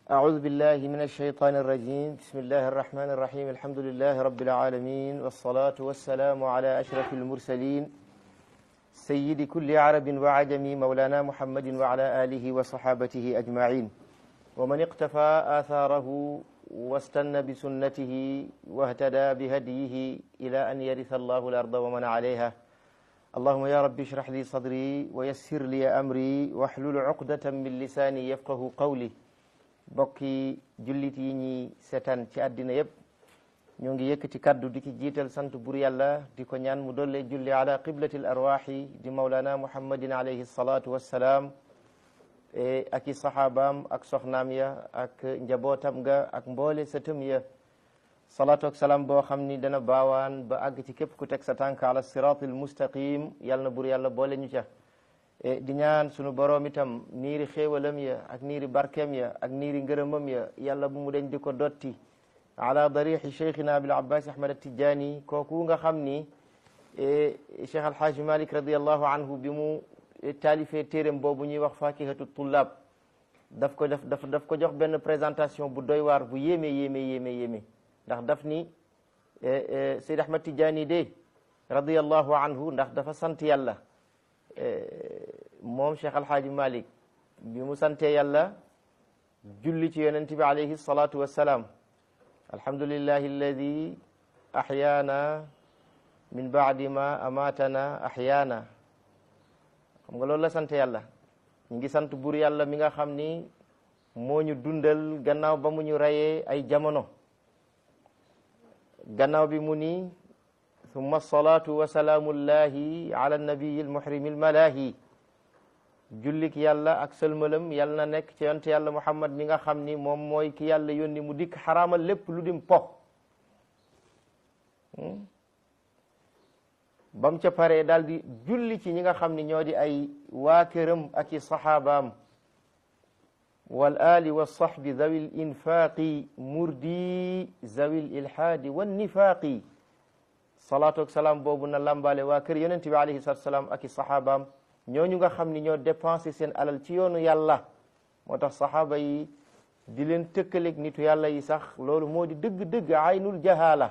أعوذ بالله من الشيطان الرجيم بسم الله الرحمن الرحيم الحمد لله رب العالمين والصلاة والسلام على أشرف المرسلين سيد كل عرب وعجم مولانا محمد وعلى آله وصحابته أجمعين ومن اقتفى آثاره واستنى بسنته واهتدى بهديه إلى أن يرث الله الأرض ومن عليها اللهم يا رب اشرح لي صدري ويسر لي أمري واحلل عقدة من لساني يفقه قولي bokki jullit yi ñi seetaan ci àddina yépp ñoo ngi yëkkati kaddu di ki jiital sant bur yàlla di ko ñaan mu dolle julli ala qiblati l arwaxi di maulana muhammadin alayhi salatu wassalaam ak i saxaabaam ak soxnaam ya ak njabootam ga ak mboole sëtëm ya salaatu ak salaam boo xam ni dana baawaan ba àgg ci képp ku teg sa tànk ala siratil mustaqim yàlla na bur yàlla boole ñu ca di ñaan sunu boroom itam niiri xéewalam ya ak niiri barkeem ya ak niiri ngërëmam ya yàlla bu mu deñ di ko dotti ala darixi cheikhina abil abbas ahmad atijani kooku nga xam ni cheikh alhaaji malik radiallahu anhu bi mu taalifee téeréem boobu ñuy wax fakihatu tullab daf ko def daf daf ko jox benn présentation bu doy waar bu yéeme yéeme yéeme yéeme ndax daf ni seyd ahmad tijani de radiallahu anhu ndax dafa sant yàlla moom Cheikh Alhaaji Malik bi mu sante yàlla julli ci yonent bi alayhi salatu wassalaam alhamdulillahi alladi ahyaana min baadi ma amatana ahyaana xam nga loolu la sant yàlla ñu ngi sant bur yàlla mi nga xam ni moo ñu dundal gannaaw ba mu ñu rayee ay jamono gannaaw bi mu ni summa salaatu wa salaamullahi ala nabiyi almuhrimi almalahi jullik yàlla ak sëlmalam yàlla na nekk ci yonte yàlla muhammad mi nga xam ni moom mooy ki yàlla yónni mu dikk xaraamal lépp lu dim po bam ca paree daal di julli ci ñi nga xam ni ñoo di ay waa këram ak i saxaabaam wal ali wa sahbi zawi l infaqi murdi zawi l ilhaadi wan nifaaqi salaatu ak salaam boobu na lambaale waa kër yonent bi alayhi salatu salaam ak i saxaabaam ñooñu nga xam ni ñoo dépensé seen alal ci yoonu yàlla moo tax saxaaba yi di leen tëkkaleeg nitu yàlla yi sax loolu moo di dëgg-dëgg aynul jahala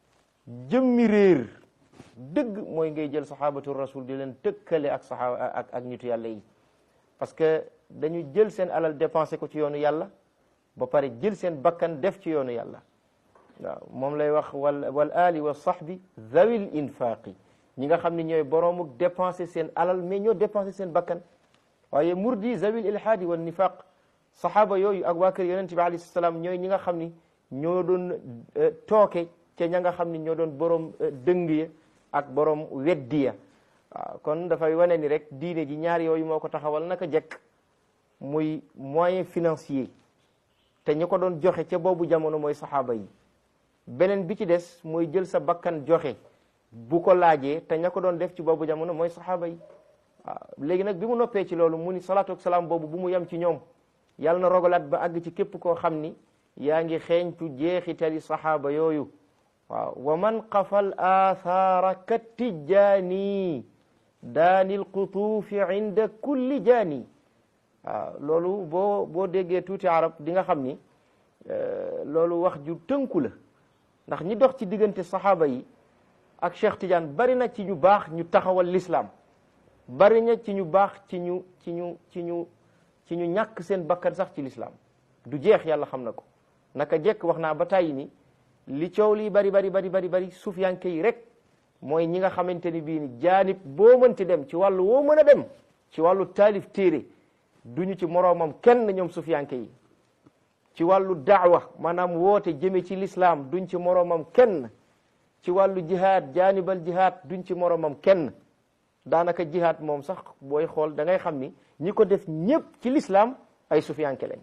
jëmmi réer dëgg mooy ngay jël saxaabatu rasul di leen tëkkale ak saxaaba ak ak nitu yàlla yi parce que dañu jël seen alal dépensé ko ci yoonu yàlla ba pare jël seen bakkan def ci yoonu yàlla waaw moom lay wax wal wal ali wa sahbi zawil infaqi ñi nga xam ne ñooy boroomu dépensé seen alal mais ñoo dépensé seen bakkan waaye murdi zawil ilhaadi wa nifaq saxaaba yooyu ak waa kër yonente bi alayhi salaam ñooy ñi nga xam ni ñoo doon tooke ca ña nga xam ni ñoo doon boroom dëng ya ak boroom weddi ya waaw kon dafay wane ni rek diine ji ñaar yooyu moo ko taxawal naka jekk muy moyen financier te ñi ko doon joxe ca boobu jamono mooy saxaaba yi beneen bi ci des mooy jël sa bakkan joxe bu ko laajee te ña ko doon def ci boobu jamono mooy saxaaba yi waaw léegi nag bi mu noppee ci loolu mu ni salaatu ak salaam boobu bu mu yem ci ñoom yàlla na rogalaat ba àgg ci képp koo xam ni yaa ngi xeeñtu jeexitali saxaaba yooyu waaw wa man qafal aathaara ka tijjaani daanil qutuufi inda kulli jaani waaw loolu boo boo déggee tuuti arab di nga xam ni loolu wax ju tënku la ndax ñi dox ci diggante saxaaba yi ak Cheikh Tidiane bari na ci ñu baax ñu taxawal l'islam bari na ci ñu baax ci ñu ci ñu ci ñu ci ñu ñàkk seen bakkan sax ci l'islam du jeex yàlla xam na ko naka jekk wax naa ba tàyyi ni li coow lii bari bari bari bari bari sufiyanke yi rek mooy ñi nga xamante ni bii ni jaanib boo mënti dem ci wàllu woo mën a dem ci wàllu taalif téere duñu ci moroomam kenn ñoom sufiyanke yi ci wàllu daawa maanaam woote jëme ci l'islam duñ ci moroomam kenn ci wàllu jihaad jaanibal jihaad duñ ci moroomam kenn daanaka jihaad moom sax booy xool da ngay xam ni ñi ko def ñépp ci l'islam ay sufiyanke lañ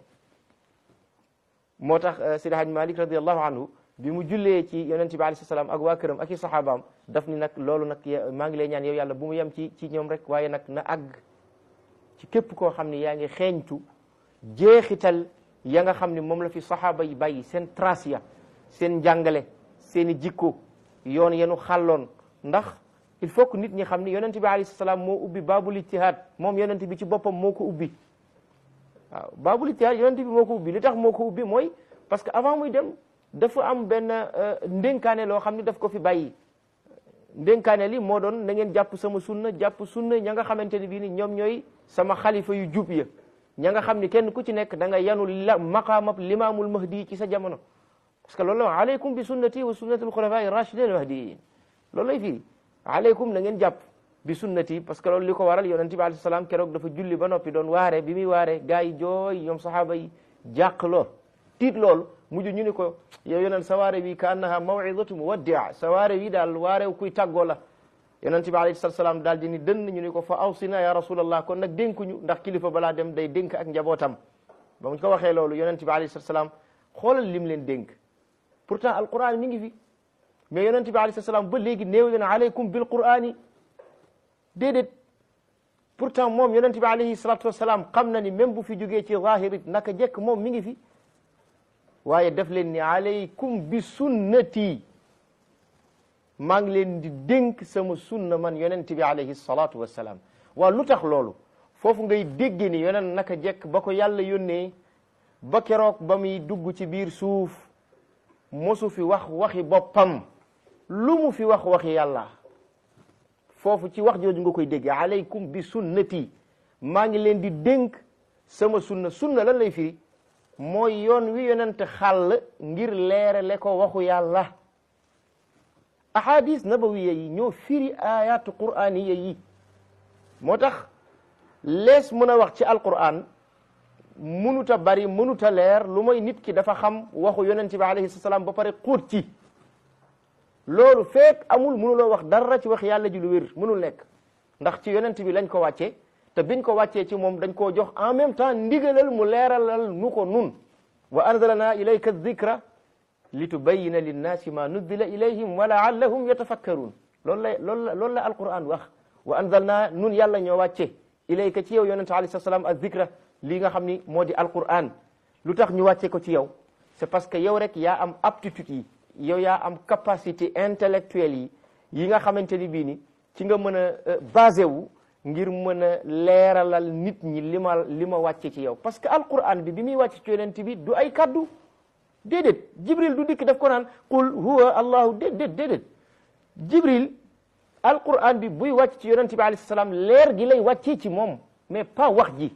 moo tax Sidi Haj Malik radiallahu anhu bi mu jullee ci yonent bi alayhi salaam ak waa këram ak i saxaabaam daf ni nag loolu nag maa ngi lay ñaan yow yàlla bu mu yem ci ci ñoom rek waaye nag na àgg ci képp koo xam ni yaa ngi xeeñtu jeexital ya nga xam ni moom la fi saxaaba yi bàyyi seen trace ya seen njàngale seen i jikko yoon yenu xàlloon ndax il faut que nit ñi xam ni yonent bi alayhi salaam moo ubbi baabul ijtihaad moom yonent bi ci boppam moo ko ubbi waaw baabul ijtihaad yonent bi moo ko ubbi li tax moo ko ubbi mooy parce que avant muy dem dafa am benn ndénkaane loo xam ne daf ko fi bàyyi ndénkaane li moo doon na ngeen jàpp sama sunna jàpp sunna ña nga xamante ne bii ni ñoom ñooy sama xalifa yu jub ya ña nga xam ni kenn ku ci nekk da nga yanu la maqaamab limaamul mahdi ci sa jamono parce que loolu la aleykum bi sunnati wa sunnati alxulafai rachidin mahdiyin loolu lay firi aleykum na ngeen jàpp bi sunnati parce que loolu li ko waral yonent bi alayhi salaam keroog dafa julli ba noppi doon waare bi muy waare gars yi jooy ñoom sahaaba yi jàq lool tiit loolu mujj ñu ni ko yow yonent sa waare wi ka annaha mawidatu muwaddia sa waare wi daal waarew kuy tàggoo la yonent bi alayhi salaam daal di ni dënn ñu ni ko fa awsina ya rasulallah kon nag dénkuñu ndax kilifa balaa dem day dénk ak njabootam ba mu ko waxee loolu yonent bi alayhi salaam xoolal lim leen dénk pourtant alquran mi ngi fi mais yonent bi alayhi salaam ba léegi néew leen aleykum bil qurani déedéet pourtant moom yonent bi alayhi salatu wasalaam xam na ni même bu fi jógee ci zahirit naka jekk moom mi ngi fi waaye def leen ni aleykum bi sunnati maa ngi leen di dénk sama sunna man yonent bi alayhi salatu wasalaam waaw lu tax loolu foofu ngay dégge ni yonent naka jekk ba ko yàlla yónnee ba keroog ba muy dugg ci biir suuf mosu fi wax waxi boppam lu mu fi wax waxi yàlla foofu ci wax jooju nga koy dégge aleykum bi sunnati maa ngi leen di dénk sama sunna sunna lan lay firi mooy yoon wi yonent xàll ngir leerale ko waxu yàlla ahadis nabawiya yi ñoo firi ayatu qur'aniya yi moo tax lees mën a wax ci alquran mënuta bari mënuta leer lu mooy nit ki dafa xam waxu yonent bi alayhi salaam ba pare xóot ci loolu fekk amul mënuloo wax dara ci wax yàlla ji lu wér mënul nekk ndax ci yonent bi lañ ko wàccee te biñ ko wàccee ci moom dañ koo jox en même temps ndigalal mu leeralal nu ko nun wa anzalna ilayka dhikra li tubayyina linnaasi ma nuzzila ilayhim wa laallahum yatafakkarun loolu la loolu la loolu la alquran wax wa anzalna nun yàlla ñoo wàcce ilayka ci yow yonent alayhi salaam ak dhikra lii nga xam ni moo di alquran lu tax ñu wàcce ko ci yow c'est parce que yow rek yaa am aptitude yi yow yaa am capacité intellectuelle yi yi nga xamante ni bii ni ci nga mën a basé wu ngir mën a leeralal nit ñi li ma li ma wàcce ci yow parce que alquran bi bi muy wàcce ci yonent bi du ay kaddu déedéet jibril du dikk daf ko naan qul huwa allahu déedéet déedéet jibril alquran bi buy wàcc ci yonent bi alayhi salaam leer gi lay wàccee ci moom mais pas wax ji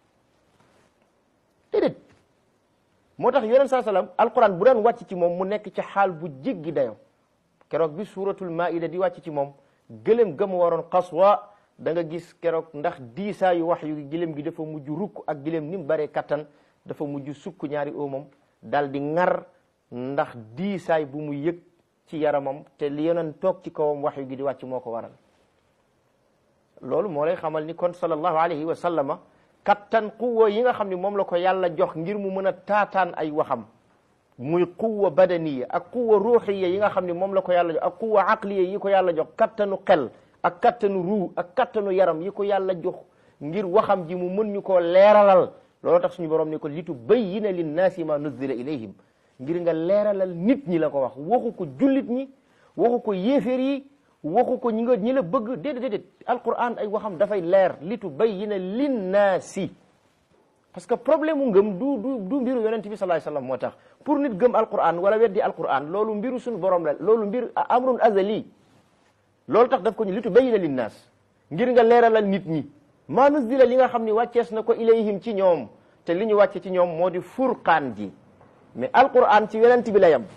déedéet moo tax yonent saa salaam alquran bu daan wàcc ci moom mu nekk ci xaal bu jéggi dayo keroog bi suratul maida di wàcc ci moom gëlëm gëm waroon xaswa da nga gis keroog ndax diisaayu wax yu gëlëm gi dafa mujj rukk ak gëlëm ni mu baree kattan dafa mujj sukk ñaari oomam dal di ŋar ndax diisaay bu mu yëg ci yaramam te li yonent toog ci kawam wax yu gi di wàcc moo ko waral loolu moo lay xamal ni kon sallallahu alayhi wa sallama kattan quwa yi nga xam ne moom la ko yàlla jox ngir mu mën a taataan ay waxam muy quwa badaniya ak quwa ruuxiya yi nga xam ne moom la ko yàlla jox ak quwa aqliya yi ko yàlla jox kattanu xel ak kattanu ruu ak kattanu yaram yi ko yàlla jox ngir waxam ji mu mën ñu koo leeralal loolu tax suñu borom ni ko litu bayyina linnaasi ma nuzzila ilayhim ngir nga leeralal nit ñi la ko wax waxu ko jullit ñi waxu ko yéeféer yi waxu ko ñi nga ñi la bëgg déedéet déedéet alquran ay waxam dafay leer litu bayyina linnaasi parce que problème mu ngëm du du du mbiru yonent bi sallallahu alayhi wasallam moo tax pour nit gëm alquran wala weddi alquran loolu mbiru suñu borom la loolu mbir amrun azali loolu tax daf ko ñu litu bayyina linnaas ngir nga leeralal nit ñi maa nuzila li nga xam ni wàccees na ko ilayhim ci ñoom te li ñu wàcce ci ñoom moo di furqaan ji mais alquran ci yonent bi la yem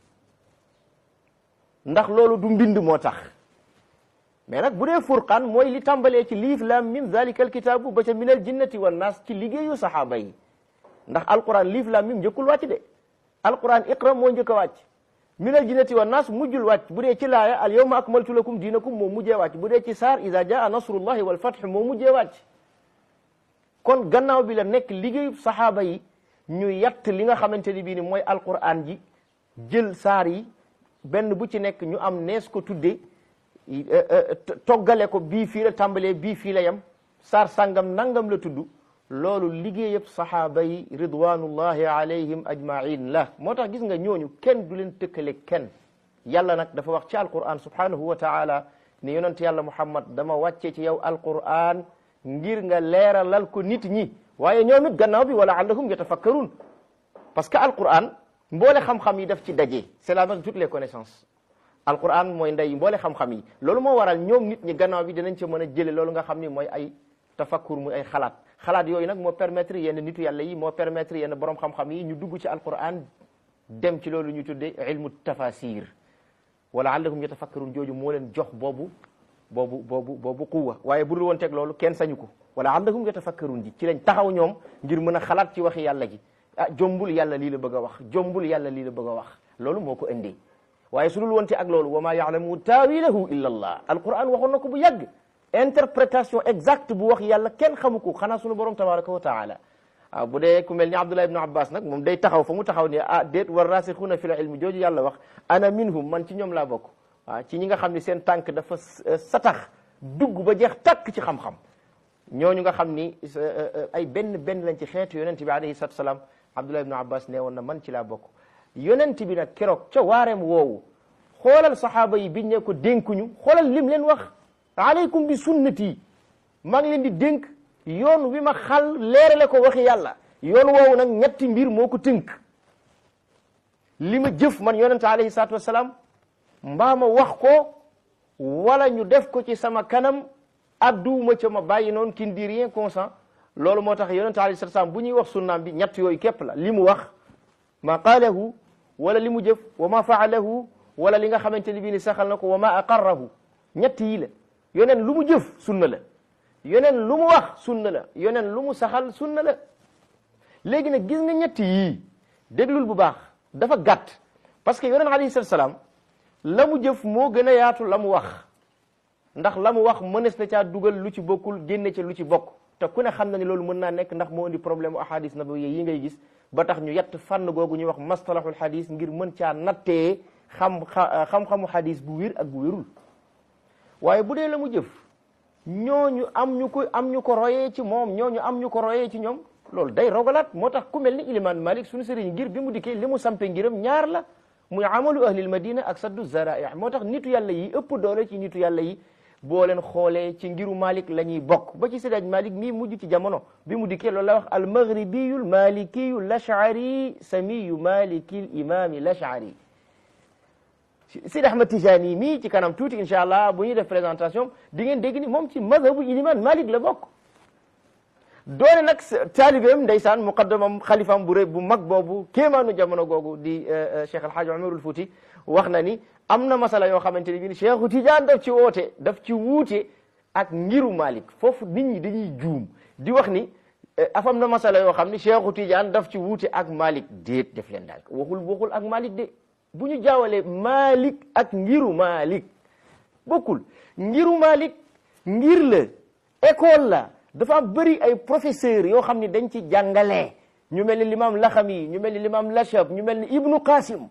ndax loolu du mbind moo tax mais nag bu dee furqaan mooy li tàmbalee ci liif lam mim zalika alkitabu ba ca minal jinnati wan naas ci liggéeyu saxaaba yi ndax alquran liif lam mim njëkkul wàcc de alquran iqra moo njëkk a wàcc minal jinnati wan naas mujjul wàcc bu dee ci laaya al yawma akmaltu lakum diinakum moo mujjee wàcc bu dee ci saar iza jaa nasrullahi wal fath moo mujjee wàcc kon gannaaw bi la nekk liggéeyu saxaaba yi ñu yatt li nga xamante ni bii ni mooy alquran ji jël saar yi benn bu ci nekk ñu am nees ko tudde toggale ko bii fii la tàmbalee bii fii la yem saar sàngam nangam la tudd loolu liggéeyëb saxaaba yi ridwanullahi alayhim ajmain la moo tax gis nga ñooñu kenn du leen tëkkale kenn yàlla nag dafa wax ci alquran subhanahu wa taala ne yonent yàlla muhammad dama wàcce ci yow alquran ngir nga leeralal ko nit ñi waaye ñoom it gannaaw bi wala allahum yatafakkarun parce que alquran mboole xam-xam yi daf ci daje c'est la mère de toutes les connaissances alquran mooy ndey mboole xam-xam yi loolu moo waral ñoom nit ñi gannaaw bi dinañ ci mën a jële loolu nga xam ni mooy ay tafakkur muy ay xalaat xalaat yooyu nag moo permettre yenn nitu yàlla yi moo permettre yenn borom xam-xam yi ñu dugg ci alquran dem ci loolu ñu tuddee ilmu tafasir wala allahum yatafakkarun jooju moo leen jox boobu boobu boobu boobu quwwa waaye bu dul woon teg loolu kenn sañu ko wala allahum yatafakkarun ji ci lañ taxaw ñoom ngir mën a xalaat ci waxi yàlla gi ah jombul yàlla lii la bëgg a wax jombul yàlla lii la bëgg a wax loolu moo ko indee waaye su dul woon te ak loolu wa maa yaalamu taawilahu illa allah alquran waxoon na ko bu yàgg interprétation exacte bu wax yàlla kenn xamu ko xanaa sunu borom tabaraka wa taala waaw bu dee ku mel ni abdullah ibnu abbas nag moom day taxaw fa mu taxaw ne ah déet war rasixuuna fi l ilmi jooju yàlla wax ana minhum man ci ñoom laa bokk waaw ci ñi nga xam ne seen tànk dafa satax dugg ba jeex takk ci xam-xam ñooñu nga xam ni ay benn benn lañ ci xeetu yonent bi alayhi salatu salaam abdullah ibnu abbas nee woon na man ci laa bokk yonent bi nag keroog ca waareem woowu xoolal saxaaba yi biñ ne ko dénkuñu xoolal lim leen wax aleykum bi sunnati maa ngi leen di dénk yoon wi ma xal leerale ko waxi yàlla yoon woowu nag ñetti mbir moo ko tënk li ma jëf man yonente alayhi salaatu wasalaam mbaa ma wax ko wala ñu def ko ci sama kanam adduuma ca ma bàyyi noonu qui ne dit rien consent loolu moo tax yonente alayhi salaatu wasalaam bu ñuy wax sunnaam bi ñett yooyu képp la li mu wax ma qaalahu wala li mu jëf wa ma faalahu wala li nga xamante ni bii ni saxal na ko wa ma aqarrahu ñett yi la yoneen lu mu jëf sunna la yoneen lu mu wax sunna la yoneen lu mu saxal sunna la léegi nag gis nga ñett yii déglul bu baax dafa gàtt parce que yoneen alayhi salatu salaam la mu jëf moo gën a yaatu la mu wax ndax la mu wax mënees na caa dugal lu ci bokkul génne ca lu ci bokk te ku ne xam na ni loolu mën naa nekk ndax moo indi problème u ahadis nabawiyya yi ngay gis ba tax ñu yett fànn googu ñuy wax mastalahul hadis ngir mën caa nattee xam xam-xamu hadis bu wér ak bu wérul waaye bu dee la mu jëf ñooñu am ñu ko am ñu ko royee ci moom ñooñu am ñu ko royee ci ñoom loolu day rogalaat moo tax ku mel ni iliman malik suñu sëriñ ngir bi mu dikkee li mu sampe ngiram ñaar la muy amalu ahlil madina ak saddu zarai moo tax nitu yàlla yi ëpp doole ci nitu yàlla yi boo leen xoolee ci ngiru malik la ñuy bokk ba ci séddaaj malik mii mujj ci jamono bi mu dikkee loolu la wax al maghribiyu l malikiyu l ashari samiyu maliki l imami l ashari Sidi Ahmad Tijani mii ci kanam tuuti incha allah bu ñuy def présentation di ngeen dégg ni moom ci mazhabu iliman Malik la bokk doone nag taalibeem ndeysaan muqaddamam xalifam bu rëy bu mag boobu kéemaanu jamono googu di Cheikh Alhaji Umarul Fouti wax na ni am na masala yoo xamante ni bi ni Cheikhu Tidiane daf ci woote daf ci wuute ak ngiru Malik foofu nit ñi dañuy juum di wax ni afam na masala yoo xam ni Cheikhu Tidiane daf ci wuute ak Malik déet def leen daal waxul waxul ak Malik de bu ñu jaawalee Malik ak ngiru Malik bokkul ngiru Malik ngir la école la dafa bëri ay professeurs yoo xam ni dañ ci jàngalee ñu mel ni l'imam Laxami ñu mel ni l'imam Lachab ñu mel ni Ibnu Qasim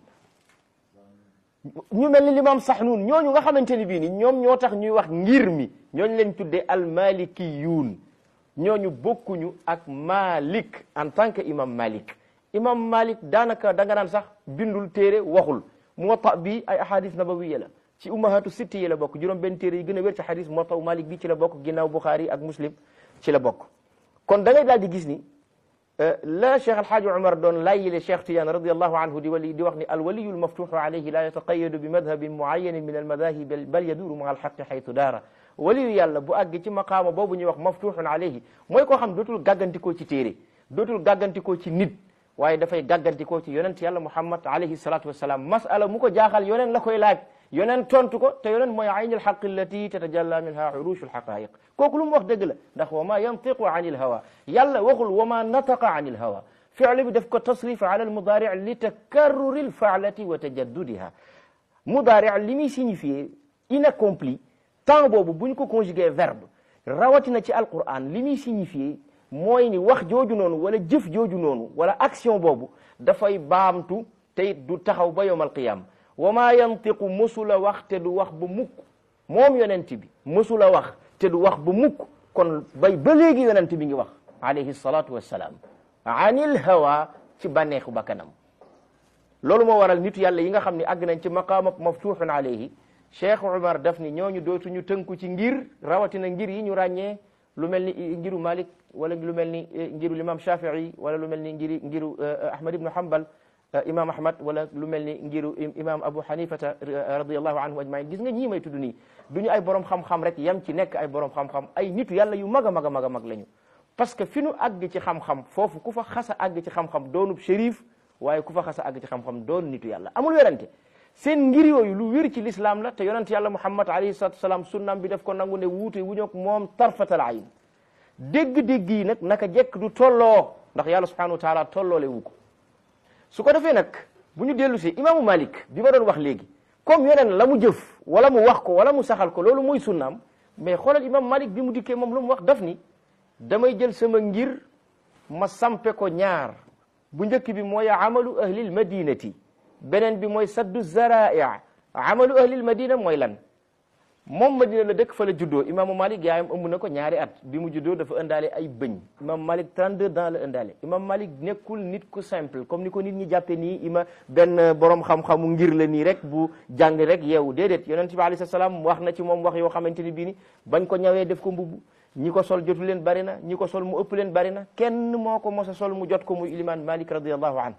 ñu mel ni l'imam Sahnun ñooñu nga xamante ni bii ni ñoom ñoo tax ñuy wax ngir mi ñooñu leen tuddee almalikiyuun ñooñu bokkuñu ak Malik en tant que imam Malik imam Malik daanaka da nga naan sax bindul téere waxul Muwatta bi ay ahadis nabawiya la ci ummahatu sitti yi la bokk juróom benn téere yi gën a wér ci hadis Muwatta Malik bi ci la bokk ginnaaw Bukhari ak Muslim ci la bokk kon da ngay daal di gis ni la Cheikh Alhaaji Umar doon layyile Cheikh Tidiane radiallahu anhu di wali di wax ni alwaliyu almaftuxu alayhi la yataqayadu bi madhabin muayanin min almadahibi bal yaduru maa alxaqi xaytu daara waliyu yàlla bu àgg ci maqaama boobu ñuy wax maftuxun alayhi mooy koo xam dootul gàggantikoo ci téere dootul gàggantikoo ci nit waaye dafay gàggantikoo ci yonent yàlla muhammad alayhi salatu wassalam masala mu ko jaaxal yoneen la koy laaj yoneen tontu ko te yoneen mooy ayni alxaq allati tatajalla minha urushu alxaqaiq kooku lu mu wax dëgg la ndax wa ma yantiqu an ilhawa yàlla waxul wa ma nataqa an ilhawa fi'l bi daf ko tasrif ala almudaari li takarruri alfaalati wa tajaddudiha mudaari li muy signifié inaccompli temps boobu buñ ko conjugué verbe rawatina ci alquran li muy signifié mooy ni wax jooju noonu wala jëf jooju noonu wala action boobu dafay baamtu te it du taxaw ba yowm alqiyama wa ma yantiqu mësula wax te du wax ba mukk moom yonent bi mësula wax te du wax ba mukk kon bay ba léegi yonent bi ngi wax alayhi salatu wassalaam anil hawa ci bànneexu bakkanam loolu moo waral nitu yàlla yi nga xam ne àgg nañ ci maqaama maftuxun alayhi cheikh Umar daf ni ñooñu dootuñu tënku ci ngir rawatina ngir yi ñu ràññee lu mel ni ngiru Malik wala lu mel ni ngiru imam Shafii wala lu mel ni ngiri ngiru Ahmad ibnu Hanbal imam Ahmad wala lu mel ni ngiru imam Abu Hanifata radiyallahu anhu ajmain gis nga ñii may tudd nii du ñu ay borom xam-xam rek yam ci nekk ay borom xam-xam ay nitu yàlla yu mag a mag a mag a mag lañu parce que fi nu àgg ci xam-xam foofu ku fa xasa àgg ci xam-xam doonub shérif waaye ku fa xasa àgg ci xam-xam doon nitu yàlla amul werante seen ngir yooyu lu wér ci l'islam la te yonent yàlla muhammad alayhi salatu wasalaam sunnaam bi def ko nangu ne wuute wu ñoog moom tarfatal ayn dégg-dégg yi nag naka jekk du tolloo ndax yàlla subhanahu wa taala tolloole wu ko su ko defee nag bu ñu dellu si imaamu malik bi ma doon wax léegi comme yeneen la mu jëf wala mu wax ko wala mu saxal ko loolu mooy sunnaam mais xoolal imam malik bi mu dikkee moom lu mu wax daf ni damay jël sama ngir ma sampe ko ñaar bu njëkk bi mooy amalu ahlil madinati beneen bi mooy saddu zarai amalu ahlil madina mooy lan moom madina la dëkk fa la juddoo imaamu malik yaayam ëmb na ko ñaari at bi mu juddoo dafa ëndaale ay bëñ imam malik 32 ans la ëndaale imam malik nekkul nit ku simple comme ni ko nit ñi jàppe nii ima benn borom xam-xamu ngir la nii rek bu jàng rek yeewu déedéet yonent bi alayhi salaam wax na ci moom wax yoo xamante ni bii ni bañ ko ñawee def ko mbubb ñi ko sol jotu leen bari na ñi ko sol mu ëpp leen bari na kenn moo ko mos a sol mu jot ko muy iliman malik radiallahu an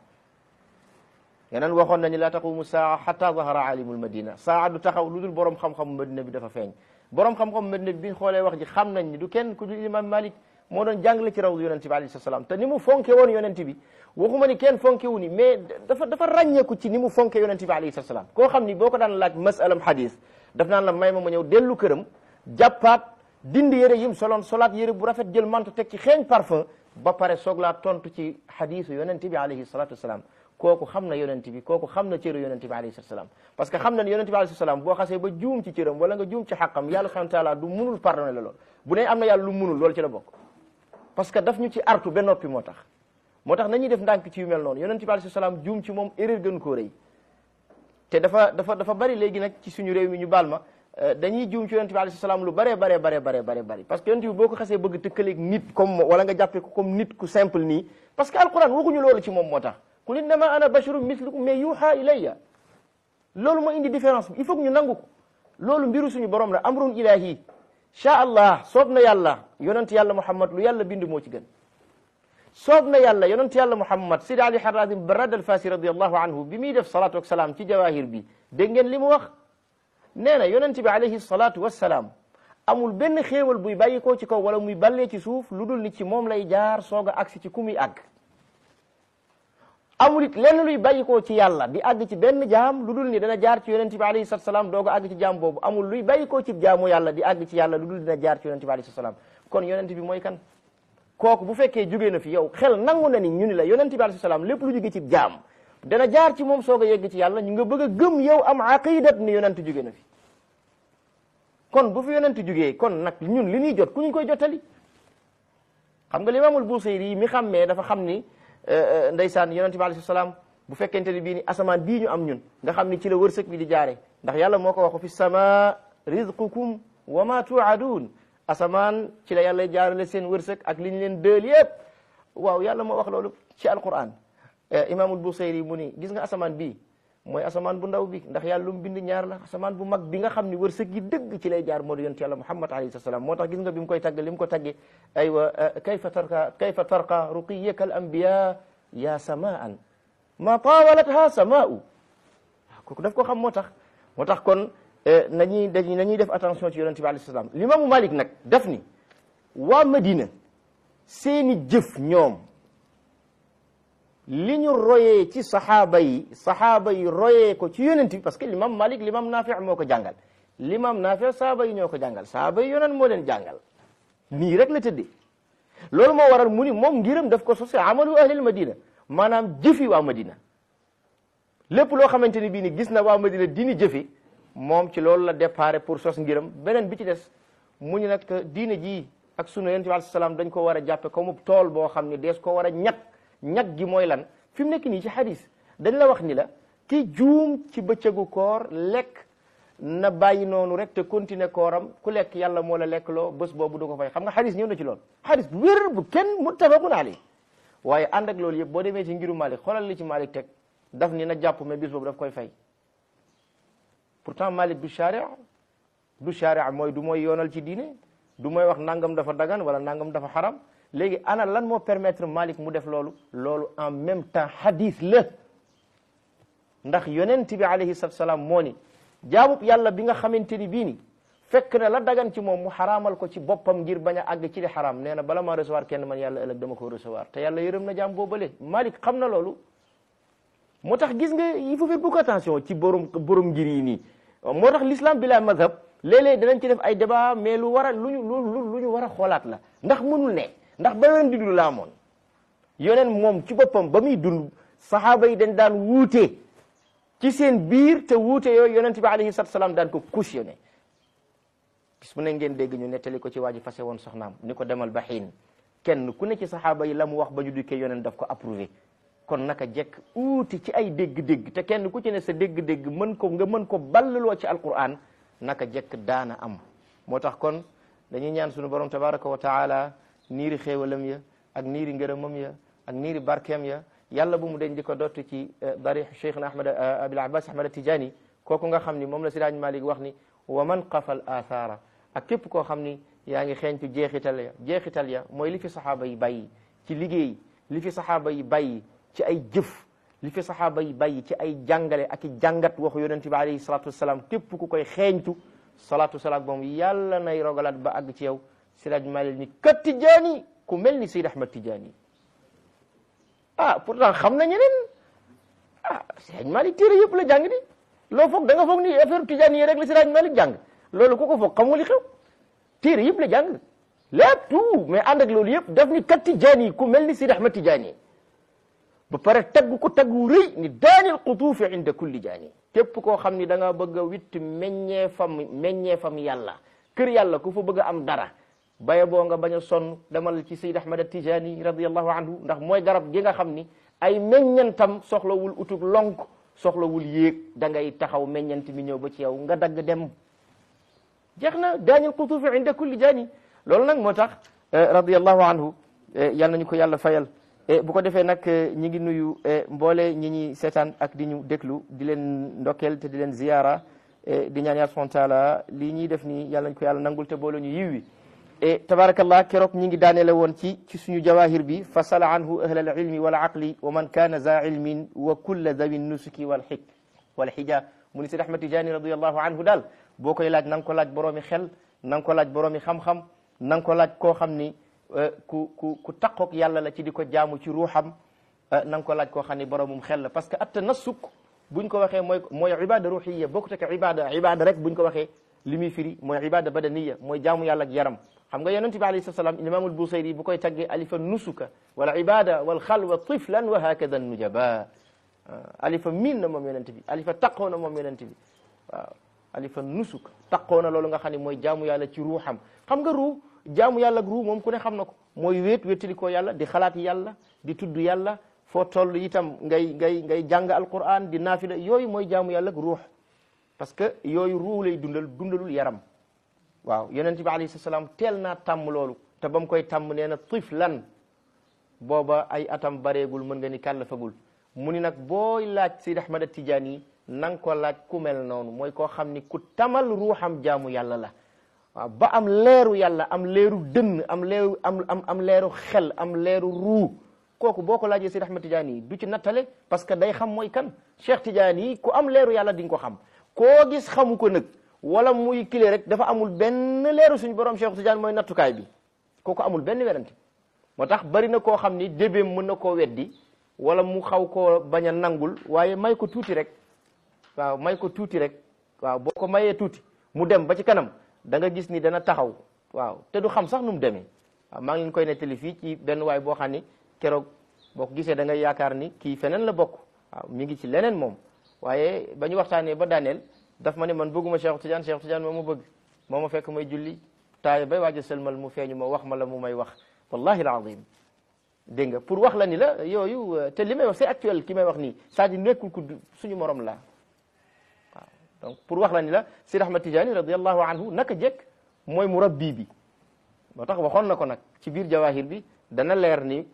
yeneen waxoon nañu la taqumu saa xata zahara alimul madina saa du taxaw lu dul borom xam-xamu madina bi dafa feeñ borom xam-xamu madina bi biñ xoolee wax ji xam nañ ni du kenn ku dul iliman malik moo doon jàngale ci rawdu yonente bi alayhi salaam te ni mu fonke woon yonente bi waxuma ni kenn fonke wu ni mais dafa dafa ràññeeku ci ni mu fonke yonente bi alayhi salaam koo xam ni boo ko daan laaj masalam hadis daf naan la may ma ma ñëw dellu këram jàppaat dindi yére yim soloon solaat yére bu rafet jël manto teg ci xeeñ parfum ba pare soog laa tontu ci hadisu yonente bi alayhi salatu wasalaam kooku xam na yonente bi kooku xam na cëru yonente bi alayhi salatu wasalaam parce que xam na ne yonente bi alayhi salaam boo xasee ba juum ci cëram wala nga juum ci xaqam yàlla subhanahu wa taala du munul pardonné la lool bu ne am na yàlla lu munul loolu ci la bokk parce que daf ñu ci artu ba noppi moo tax moo tax nañuy def ndànk ci yu mel noonu yonente bi alayhi salaam juum ci moom erreur gën koo rëy te dafa dafa dafa bari léegi nag ci suñu réew mi ñu baal ma dañuy juum ci yonent bi alayhi salaam lu bare bare bare bare bare bari parce que yonent bi boo ko xasee bëgg tëkkaleeg nit comme wala nga jàppee ko comme nit ku simple nii parce que alquran waxuñu loolu ci moom moo tax qul innama ana basharun mislukum mais yuha ilayya loolu moo indi différence bi il faut que ñu nangu ko loolu mbiru suñu borom la amrun ilahi sha allah soob na yàlla yonent yàlla muhammad lu yàlla bind moo ci gën soob na yàlla yonent yàlla muhammad sidi ali harazim barad al fasi radiallahu anhu bi muy def salatu ak salaam ci jawahir bi dégg ngeen li mu wax nee na yonent bi alayhi salatu wassalaam amul benn xéewal buy bàyyi koo ci kaw wala muy ballee ci suuf lu dul ni ci moom lay jaar soog a agsi ci ku muy àgg amul it lenn luy bàyyi koo ci yàlla di àgg ci benn jaam lu dul ni dana jaar ci yonent bi alayhi salatu salaam doog a àgg ci jaam boobu amul luy bàyyi koo ci jaamu yàlla di àgg ci yàlla lu dul dina jaar ci yonent bi alayhi salatu salaam kon yonent bi mooy kan kooku bu fekkee jógee na fi yow xel nangu na ni ñu ni la yonent bi alayhi salaam lépp lu jóge ci jaam dana jaar ci moom soog a yegg ci yàlla ñu nga bëgg a gëm yow am aqidat ni yonent jóge na fi kon bu fi yonent jógee kon nag ñun li ñuy jot ku ñu koy jottali xam nga limaamul Busayri yi mi xammee dafa xam ni ndeysaan yonent bi alayhi salaam bu fekkente ni bii ni asamaan bii ñu am ñun nga xam ni ci la wërsëg bi di jaare ndax yàlla moo ko waxu fi sama rizqukum wa ma tuadun asamaan ci la yàlla jaarale seen wërsëg ak li ñu leen dëel yëpp waaw yàlla moo wax loolu ci alquran imaamul Busayri mu ni gis nga asamaan bii mooy asamaan bu ndaw bi ndax yàlla lu mu bind ñaar la asamaan bu mag bi nga xam ni wërsëg gi dëgg ci lay jaar moo di yonent yàlla muhammad alayhi salaam moo tax gis nga bi mu koy tagg li mu ko tagge aywa kayfa tarqa kayfa tarqa ruqiyaka al anbiya ya samaan ma tawalatha samaa'u kooku daf ko xam moo tax moo tax kon nañuy dañuy nañuy def attention ci yonent bi alayhi salaam limaamu Malik nag daf ni waa Madina seeni jëf ñoom li ñu royee ci saxaaba yi saxaaba yi royee ko ci yonent bi parce que l'imam Malik l'imam Nafi moo ko jàngal l'imam Nafi saxaaba yi ñoo ko jàngal saxaaba yi yonent moo leen jàngal nii rek la tëddee loolu moo waral mu ni moom ngiram daf ko sosé amalu ahlil madina maanaam jëfi waa madina lépp loo xamante ni bii ni gis na waa madina dini jëfi moom ci loolu la déparé pour sos ngiram beneen bi ci des mu ñu nag diine ji ak sunu yonent bi alayhi salaam dañ ko war a jàppe comme tool boo xam ne dees ko war a ñag ñag gi mooy lan fi mu nekk nii ci hadis dañ la wax ni la ki juum ci bëccëgu koor lekk na bàyyi noonu rek te continuer kooram ku lekk yàlla moo la lekk loo bés boobu du ko fay xam nga hadis ñëw na ci loolu hadis bu wér bu kenn muttafaqun alayhi waaye ànd ak loolu yëpp boo demee ci ngiru Malik xoolal li ci Malik teg daf ni na jàpp mais bis boobu daf koy fay pourtant Malik du sharia du sharia mooy du mooy yoonal ci diine du mooy wax nangam dafa dagan wala nangam dafa xaram léegi ana lan moo permettre Malik mu def loolu loolu en même temps hadith la ndax yonent bi alayhi salatu salaam moo ni jaamub yàlla bi nga xamante ni bii ni fekk na la dagan ci moom mu xaraamal ko ci boppam ngir bañ a àgg ci di xaraam nee na bala ma recevoir kenn man yàlla ëllëg dama ko recevoir te yàlla yërëm na jaam boobale Malik xam na loolu moo tax gis nga il faut faire beaucoup attention ci borom borom ngir yi nii moo tax l'islam bi la mazhab léeg-léeg dinañ ci def ay débat mais lu war a lu ñu lu lu ñu war a xoolaat la ndax mënul ne ndax ba yoneen di dund laa moon yoneen moom ci boppam ba muy dund saxaaba yi dañ daan wuute ci seen biir te wuute yooyu yonent bi alayhi salatu salaam daan ko cautionné bis mu ne ngeen dégg ñu nettali ko ci waa ji fase woon soxnaam ni ko demal ba xiin kenn ku ne ci saxaaba yi la mu wax ba ñu dikkee yoneen daf ko approuvé kon naka jekk uuti ci ay dégg-dégg te kenn ku ci ne sa dégg-dégg mën ko nga mën ko ballaloo ci alquran naka jekk daana am moo tax kon dañuy ñaan sunu borom tabaraka wa taala niiri xéewalam ya ak niiri ngërëmam ya ak niiri barkeem ya yàlla bu mu deñ di ko dott ci darix cheikhna ahmad abil abbas ahmad tijani kooku nga xam ni moom la siraaj malik wax ni wa man qafal athara ak képp koo xam ni yaa ngi xeeñtu jeexital ya jeexital ya mooy li fi saxaaba yi bàyyi ci liggéey li fi saxaaba yi bàyyi ci ay jëf li fi saxaaba yi bàyyi ci ay jàngale ak i jàngat waxu yonente bi alayhi salatu wasalaam képp ku koy xeeñtu salatu wasalaam moom yàlla nay rogalaat ba àgg ci yow siraaj malik ni kat tijaani ku mel ni Seyd Ahmad Tijaani ah pourtant xam na ñeneen ah siraaj malik téere yëpp la jàng di loo foog da nga foog ni affaire tijaani yi rek la siraaj malik jàng loolu ku ko foog xam nga li xew téere yëpp la jàng lépp tout mais ànd ak loolu yëpp daf ni kat tijaani ku mel ni Seyd Ahmad Tijaani ba pare tagg ko tagg wu rëy ni daanil qutuufi inda kulli jaani képp koo xam ni da nga bëgg a witt meññee fam meññee fam yàlla kër yàlla ku fa bëgg a am dara baye boo nga bañ a sonn demal ci Seyd Ahmad Tijani radiallahu anhu ndax mooy garab gi nga xam ni ay meññantam soxlawul utug lonk soxlawul yéeg da ngay taxaw meññant mi ñëw ba ci yow nga dagg dem jeex na daanil qutuufi inda kulli jaani loolu nag moo tax radiallahu anhu yal nañu ko yàlla fayal bu ko defee nag ñi ngi nuyu mboole ñi ñi seetaan ak di ñu déglu di leen ndokkeel te di leen ziyaara di ñaan yàlla subhanahu wa taala lii ñuy def nii yàlla nañ ko yàlla nangul te boole ñu yiw wi e tabarakallah keroog ñi ngi daaneele woon ci ci suñu jawahir bi fasala anhu ahla al ilmi wal aqli wa man kana za ilmin wa kulla dawi nusuki wal xik wal xija mu ni Seydi Ahmad Tijani radiallahu anhu daal boo koy laaj na nga ko laaj boroomi xel na nga ko laaj boroomi xam-xam na nga ko laaj koo xam ni ku ku ku taqoog yàlla la ci di ko jaamu ci ruuxam na nga ko laaj koo xam ni boromum xel la parce que at tanassuk buñ ko waxee mooy mooy ibada ruhiya bokkut ak ibada ibada rek buñ ko waxee li muy firi mooy ibada badaniya mooy jaamu yàlla ak yaram xam nga yonente bi alayhi salaam imaamul busayri bu koy taggee alifa nusuka wala ibada wal xalwa tiflan wa hakada nujaba alifa miin na moom yonente bi alifa taqoo na moom yonente bi waaw alifa nusuka taqoo na loolu nga xam ne mooy jaamu yàlla ci ruuxam xam nga ruu jaamu yàlla ak ruu moom ku ne xam na ko mooy wéet wéttali ko yàlla di xalaat yàlla di tudd yàlla foo toll itam ngay ngay ngay jàng alquran di naafila yooyu mooy jaamu yàlla ak ruux parce que yooyu ruu lay dundal dundalul yaram waaw yonent bi alayhi salaam teel naa tàmm loolu te ba mu koy tàmm nee na tiflan booba ay atam bareegul mën nga ni kàllafagul mu ni nag booy laaj Seydi Ahmad Tijaani yi na nga ko laaj ku mel noonu mooy koo xam ni ku tamal ruuxam jaamu yàlla la waaw ba am leeru yàlla am leeru dënn am leeru am am am leeru xel am leeru ruu kooku boo ko laajee Seydi Ahmad Tijaani yi du ci nattale parce que day xam mooy kan Cheikh Tijaani yi ku am leeru yàlla di nga ko xam koo gis xamu ko nag wala muy kile rek dafa amul benn leeru suñu borom Cheikh Tidiane mooy nattukaay bi kooku amul benn werante moo tax bari na koo xam ni débéem mën na koo weddi wala mu xaw koo bañ a nangul waaye may ko tuuti rek waaw may ko tuuti rek waaw boo ko mayee tuuti mu dem ba ci kanam da nga gis ni dana taxaw waaw te du xam sax nu mu demee waaw maa ngi leen koy nettali fii ci benn waay boo xam ni keroog boo ko gisee da ngay yaakaar ni kii feneen la bokk waaw mi ngi ci leneen moom waaye ba ñu waxtaanee ba daaneel daf ma ne man bëgguma Cheikh Tidiane Cheikh Tidiane moo ma bëgg moo ma fekk may julli taaye bay waaj a sëlmal mu feeñu ma wax ma la mu may wax wallahi alazim dégg nga pour wax la ni la yooyu te li may wax c'est actuel ki may wax nii c'est-à-dire nekkul ku suñu morom la waaw donc pour wax la ni la Sidi Ahmad Tidiane radiallahu anhu naka jekk mooy murabbi bi moo tax waxoon na ko nag ci biir jawahir bi dana leer ni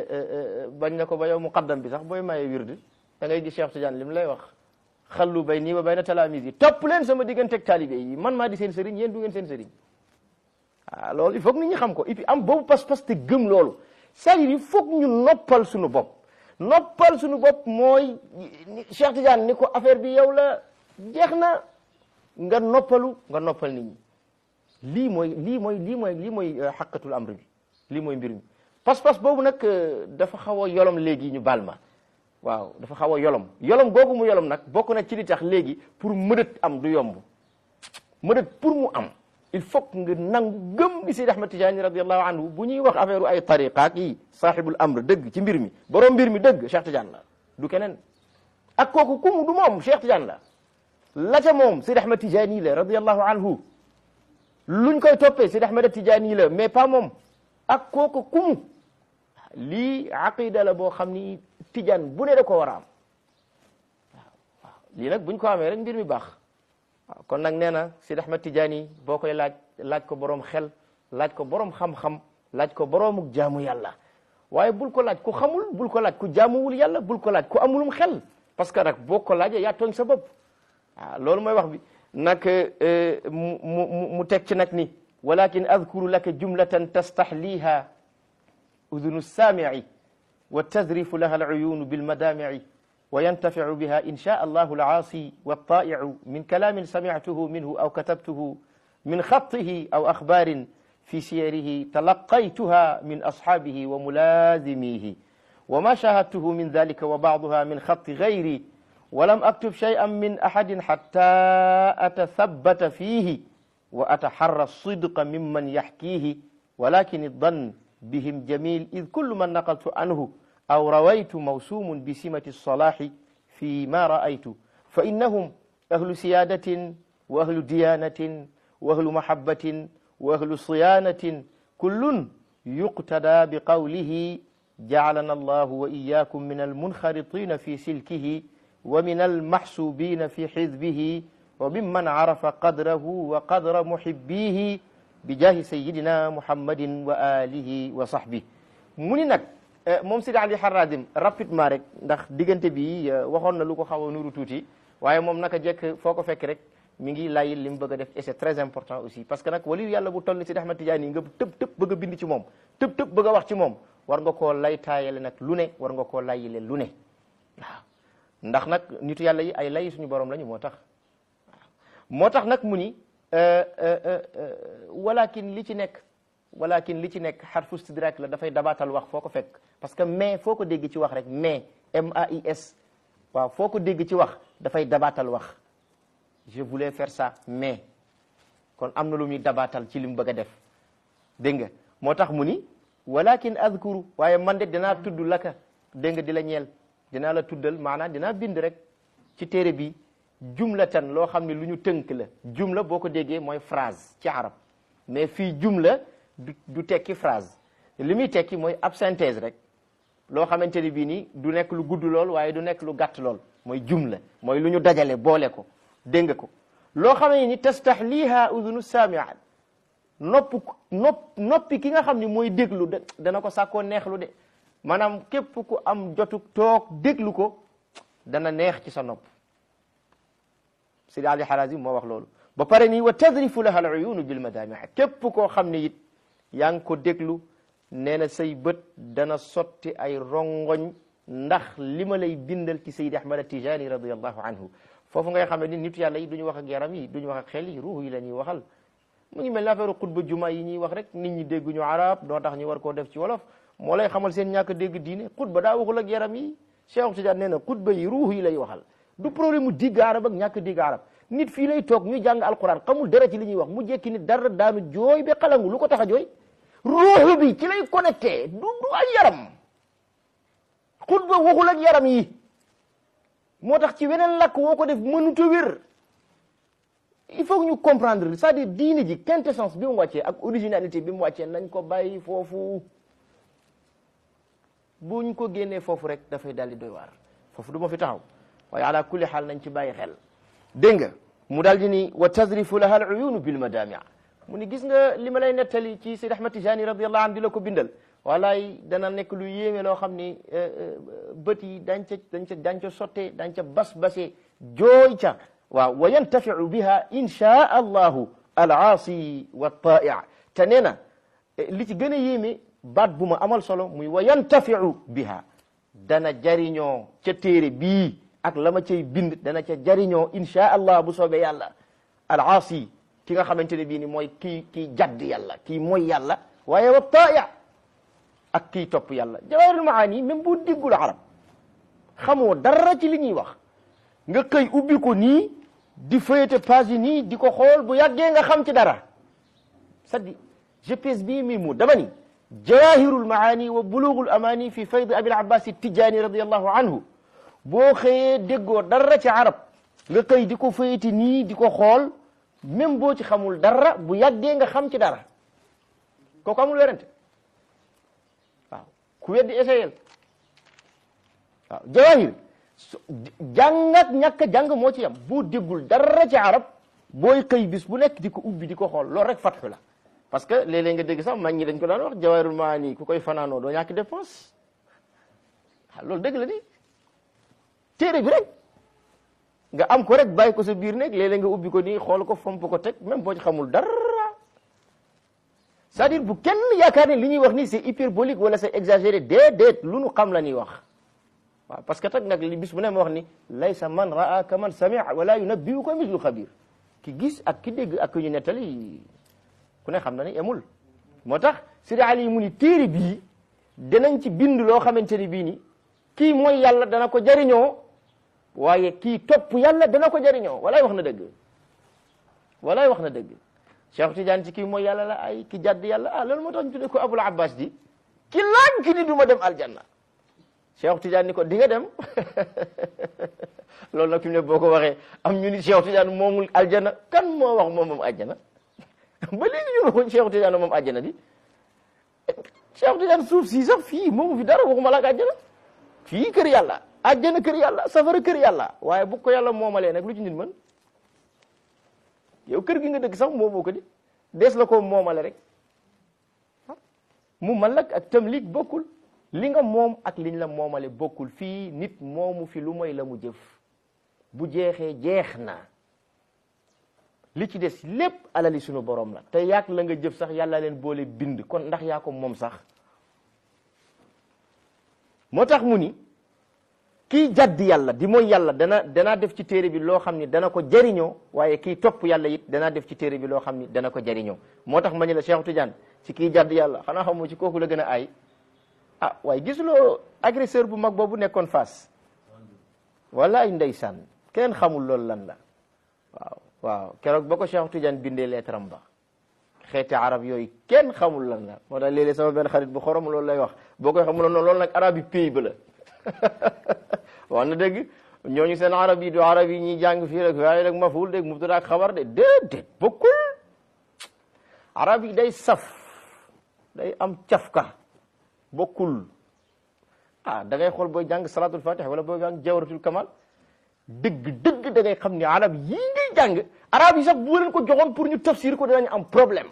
bañ na ko ba yow muqaddam bi sax booy maye wirdi da ngay gis Cheikh Tidiane li mu lay wax xallu bay nii wa bayna talamis yi topp leen sama digganteeg taalibe yi man maa di seen sëriñ yéen du ngeen seen sëriñ ah loolu il faut que nit ñi xam ko et puis am boobu pas-pas te gëm loolu c'est-à-dire il faut que ñu noppal suñu bopp noppal suñu bopp mooy Cheikh Tidiane ni ko affaire bi yow la jeex na nga noppalu nga noppal nit ñi lii mooy lii mooy lii mooy lii mooy xaqatul amr bi lii mooy mbir mi pas-pas boobu nag dafa xaw a yolom léegi ñu baal ma waaw dafa xaw a yolom yolom googu mu yolom nag bokk na ci li tax léegi pour mëdët am du yomb mëdët pour mu am il faut que nga nangu gëm ni Seydi Ahmad Tijaani radiallahu anhu bu ñuy wax affaire ay tariqaak yi saaxibul amr dëgg ci mbir mi borom mbir mi dëgg Cheikh Tidiane la du keneen ak kooku kumu du moom Cheikh Tidiane la la ca moom Seydi Ahmad Tijaani la radiallahu anhu luñ koy toppee Seydi Ahmad Tijaani la mais pas moom ak kooku kumu lii aqida la boo xam ni Tijaan bu ne da ko war a am waaw waaw lii nag buñ ko amee rek mbir mi baax waaw kon nag nee na Seydi Ahmad Tijaani boo koy laaj laaj ko boroom xel laaj ko boroom xam-xam laaj ko boroomuk jaamu yàlla waaye bul ko laaj ku xamul bul ko laaj ku jaamuwul yàlla bul ko laaj ku amulum xel parce que nag boo ko laajee yaa tooñ sa bopp waaw loolu mooy wax bi nag mu mu mu teg ci nag ni walakin adkuru laka jumlatan tastahliha udunu saamici wa tadrifu laha alcuyunu bilmadamici wa yantaficu biha in shaa allahu alcaasi waltaa'icu min kalaamin samictuhu minhu aw katabtuhu min xatihi aw axbaarin fi siyarihi talaqaytuha min asxaabihi wa mulaazimihi wa ma shahadtuhu min dalika wa bacduha min xati gayri ولم أكتب شيئا من أحد حتى أتثبت فيه وأتحرى الصدق ممن يحكيه ولكن الظن بهم جميل إذ كل من نقلت عنه أو رويت موسوم بسمة الصلاح فيما رأيت فإنهم أهل سيادة وأهل ديانة وأهل محبة وأهل صيانة كل يقتدى بقوله جعلنا الله وإياكم من المنخرطين في سلكه ومن المحسوبين في حزبه وممن عرف قدره وقدر محبيه بجاه سيدنا محمد وآله وصحبه mu ni nag moom Sidi Ali Harazim rapidement rek ndax diggante bi waxoon na lu ko xaw a nuru tuuti waaye moom naka jekk foo ko fekk rek mi ngi layil li mu bëgg a def et c'est très important aussi parce que nag waliyu yàlla bu toll ni Sidi Ahmad Tidiane yi nga tëb tëb bëgg a bind ci moom tëb tëb bëgg a wax ci moom war nga koo lay taayale nag lu ne war nga koo layile lu ne waaw ndax nag nitu yàlla yi ay lay suñu borom lañu moo tax moo tax nag mu ni walakin li ci nekk walakin li ci nekk xarfu istidrak la dafay dabaatal wax foo ko fekk parce que mais foo ko dégg ci wax rek mais M A I S waaw foo ko dégg ci wax dafay dabaatal wax je voulais faire ça mais kon am na lu muy dabaatal ci li mu bëgg a def dégg nga moo tax mu ni walakin adkuru waaye man de dinaa tudd laka dégg nga di la ñeel dinaa la tuddal maanaam dinaa bind rek ci téere bi jumlatan loo xam ne lu ñu tënk la jumla boo ko déggee mooy phrase ci arab mais fii jumla du du tekki phrase li muy tekki mooy ab synthèse rek loo xamante ni bii nii du nekk lu gudd lool waaye du nekk lu gàtt lool mooy jumla mooy lu ñu dajale boole ko dégg nga ko loo xam ne ni tastahliha udunu saamiat nopp nopp noppi ki nga xam ni mooy déglu dana ko sàkkoo neexlu de maanaam képp ku am jotu toog déglu ko dana neex ci sa nopp Sidi Ali Harazim moo wax loolu ba pare nii wa tadrifu laha al uyunu bil madamih képp koo xam ne it yaa ngi ko déglu nee na say bët dana sotti ay rongoñ ndax li ma lay bindal ci Seydi Ahmad Tijani radiallahu anhu foofu ngay xam ne ni nitu yàlla yi duñu wax ak yaram yi duñu wax ak xel yi ruux yi la ñuy waxal mu ngi mel ne affaire xutba juma yi ñuy wax rek nit ñi dégguñu arab doo tax ñu war koo def ci wolof moo lay xamal seen ñàkk dégg diine xutba daa waxul ak yaram yi Cheikh Tidiane nee na xutba yi ruux yi lay waxal du problème mu digg arab ak ñàkk digg arab nit fii lay toog ñu jàng alquran xamul dara ci li ñuy wax mu jekki nit dara daanu jooy ba xalangu lu ko tax a jooy ruuxu bi ci lay connecté du du ak yaram xutba waxul ak yaram yi moo tax ci weneen lakk woo ko def mënut a wér il faut que ñu comprendre c'est-à-dire diine ji quintessence bi mu wàccee ak originalité bi mu wàccee nañ ko bàyyi foofu buñ ko génnee foofu rek dafay daal di doy waar foofu du ma fi taxaw waaye ala kulli xaal nañ ci bàyyi xel dégg nga mu daal di ni wa tadrifu laha al uyunu bil madamia mu ni gis nga li ma lay nettali ci Seydi Ahmad Tijani radiallahu anhu di la ko bindal walaay dana nekk lu yéeme loo xam ni bët yi dañ ca dañ ca dañ ca sottee dañ ca bas basee jooy ca waaw wa yantafiu biha insha allahu al aasi wa taai te nee na li ci gën a yéeme baat bu ma amal solo muy wa yantafiu biha dana jariñoo ca téere bii ak la ma cay bind dana ca jariñoo insha allah bu soobee yàlla al aasi ki nga xamante ne bii ni mooy kii kii jadd yàlla kii mooy yàlla waaye wa taaya ak kii topp yàlla jawahirul maani même bu diggul arab xamoo dara ci li ñuy wax nga xëy ubbi ko nii di feuilleter page yi nii di ko xool bu yàggee nga xam ci dara c'est-à-dire je pèse bien mes mots dama ni jawahirul maani wa bulughul amani fi fayd abil abbas tijani radiallahu anhu boo xëyee déggoo dara ci arab nga xëy di ko feuilleter nii di ko xool même boo ci xamul dara bu yàggee nga xam ci dara kooku amul werante waaw ku weddi essayel waaw jawahir jàng ak ñàkk a jàng moo ci yam boo déggul dara ci arab booy xëy bis bu nekk di ko ubbi di ko xool loolu rek fatxu la parce que léeg-léeg nga dégg sax mag ñi dañ ko daan wax jawahirul maani ku koy fanaanoo doo ñàkk dépense waaw loolu dëgg la di téere bi rek nga am ko rek bàyyi ko sa biir nekk léeg-léeg nga ubbi ko nii xool ko fomp ko teg même boo ci xamul dara c'est-à-dire bu kenn yaakaar ne li ñuy wax nii c'est hyperbolique wala c'est exagéré déedéet lu nu xam la ñuy wax waaw parce que tag nag li bis bu ne ma wax ni laysa man raa ka man samia wala yunabbiu ko mislu xabir ki gis ak ki dégg ak ki ñu nettali ku ne xam na ni emul moo tax Sidi Ali mu ni téere bii danañ ci bind loo xamante ni bii ni kii mooy yàlla dana ko jariñoo waaye kii topp yàlla dana ko jariñoo walaay wax na dëgg walaay wax na dëgg Cheikh Tidiane ci kii mooy yàlla la ay ki jàdd yàlla ah loolu moo tax ñu tuddee ko Abul Abbas di ki laaj ki ni du ma dem aljanna Cheikh Tidiane ni ko di nga dem loolu nag fi mu ne boo ko waxee am ñu ni Cheikh Tidiane moomul aljanna kan moo wax moom moom aljanna ba léegi ñu waxuñ Cheikh Tidiane moom aljanna di Cheikh Tidiane suuf si sax fii moomu fi dara waxuma la ak aljanna fii kër yàlla aljanna kër yàlla safara kër yàlla waaye bu ko yàlla moomalee nag lu ci nit mën yow kër gi nga dëkk sax moomoo ko di dees la ko moomale rek mu malak ak tamlik bokkul li nga moom ak liñ la moomale bokkul fii nit moomu fi lu mooy la mu jëf bu jeexee jeex na li ci des lépp alali sunu borom la te yaak la nga jëf sax yàlla leen boole bind kon ndax yaa ko moom sax moo tax mu ni kii jadd yàlla di mooy yàlla dana danaa def ci téere bi loo xam ni dana ko jariñoo waaye kii topp yàlla it danaa def ci téere bi loo xam ni dana ko jariñoo moo tax ma ni la Cheikh Tidiane ci kii jadd yàlla xanaa xamoo ci kooku la gën a aay ah waaye gisuloo agresseur bu mag boobu nekkoon Fass wala ay ndeysaan kenn xamul loolu lan la waaw waaw keroog ba ko Cheikh Tidiane bindee lettre am ba xeeti arab yooyu kenn xamul lan la moo tax léeg-léeg sama benn xarit bu xorom loolu lay wax boo koy xamul noonu loolu nag arab yi pays ba la wax na dëgg ñooñu seen arab yi du arab yi ñuy jàng fii rek waaye rek maful dégg mubtada ak xabar de déedéet bokkul arab yi day saf day am cafka bokkul ah da ngay xool booy jàng salatul fatih wala booy jàng jawratul kamal dëgg dëgg da ngay xam ni arab yii ngay jàng arab yi sax bu leen ko joxoon pour ñu tafsir ko danañ am problème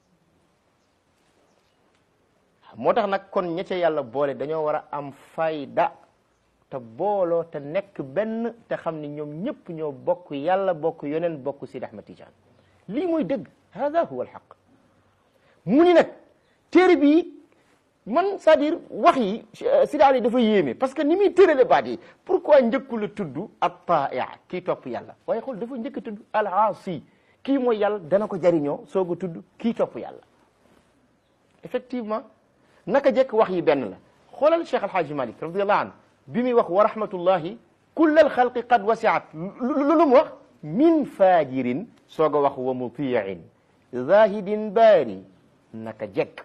moo tax nag kon ña ca yàlla boole dañoo war a am fayda te booloo te nekk benn te xam ni ñoom ñëpp ñoo bokk yàlla bokk yoneen bokk Sidi Ahmad Tidiane lii mooy dëgg hada huwa alxaq mu ni nag téere bi man c'est-à-dire wax yi Sidi Ali dafa yéeme parce que ni muy tërale baat yi pourquoi njëkku la tudd at taia kii topp yàlla waaye xool dafa njëkk a tudd al aasi kii mooy yàlla dana ko jariñoo soog a tudd kii topp yàlla effectivement naka jekk wax yi benn la xoolal Cheikh Alhaaji Malik radiallahu anhu bi muy wax wa rahmatullahi kull alxalqi qad wasiat lu mu wax min fajirin soog a wax wa mutiin zahidin baari naka jekk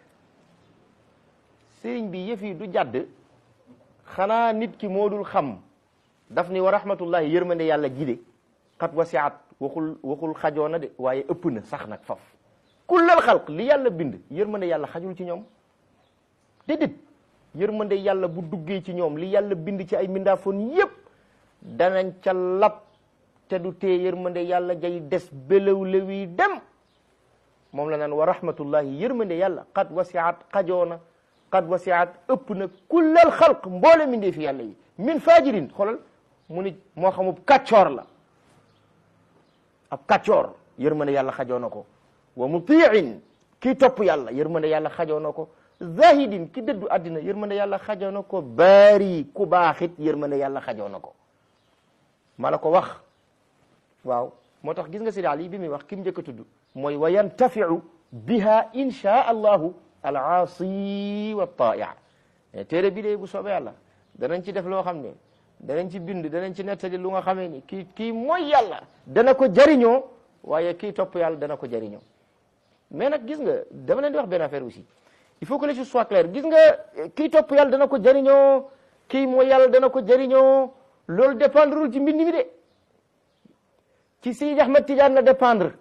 sëriñ bi yëf yi du jàdd xanaa nit ki moo dul xam daf ni wa rahmatullahi yërmande yàlla gide qad wasiat waxul waxul xajoo na de waaye ëpp na sax nag faf kullal xalq li yàlla bind yërmande yàlla xajul ci ñoom déedéet yërmande yàlla bu duggee ci ñoom li yàlla bind ci ay mindaafoon yépp danañ ca lab te du tee yërmande yàlla jay des bélew lewi dem moom la naan wa rahmatullahi yërmande yàlla qad wasiat xajoona qad wasiat ëpp na kullal xalq mboole mindee fi yàlla yi min fajirin xoolal mu ni moo xamub kàccoor la ab kàccoor yërmande yàlla xajoo na ko wa mutiin kii topp yàlla yërmande yàlla xajoo na ko zahidin ki dëddu àddina yërmande yàlla xajoo na ko baari ku baaxit yërmande yàlla xajoo na ko ma la ko wax waaw moo tax gis nga Sidi Ali bi muy wax ki mu njëkk a tudd mooy wa yantafiu biha insha allahu al aasi wa taia téere bi de bu soobee yàlla danañ ci def loo xam ne danañ ci bind danañ ci nettali lu nga xamee ni kii kii mooy yàlla dana ko jariñoo waaye kii topp yàlla dana ko jariñoo mais nag gis nga dama leen di wax benn affaire aussi il faut que les choses soient claires gis nga kii topp yàlla dana ko jariñoo kii mooy yàlla dana ko jariñoo loolu dépendrul ci mbind mi de ci Seydi Ahmad Tidiane la dépendre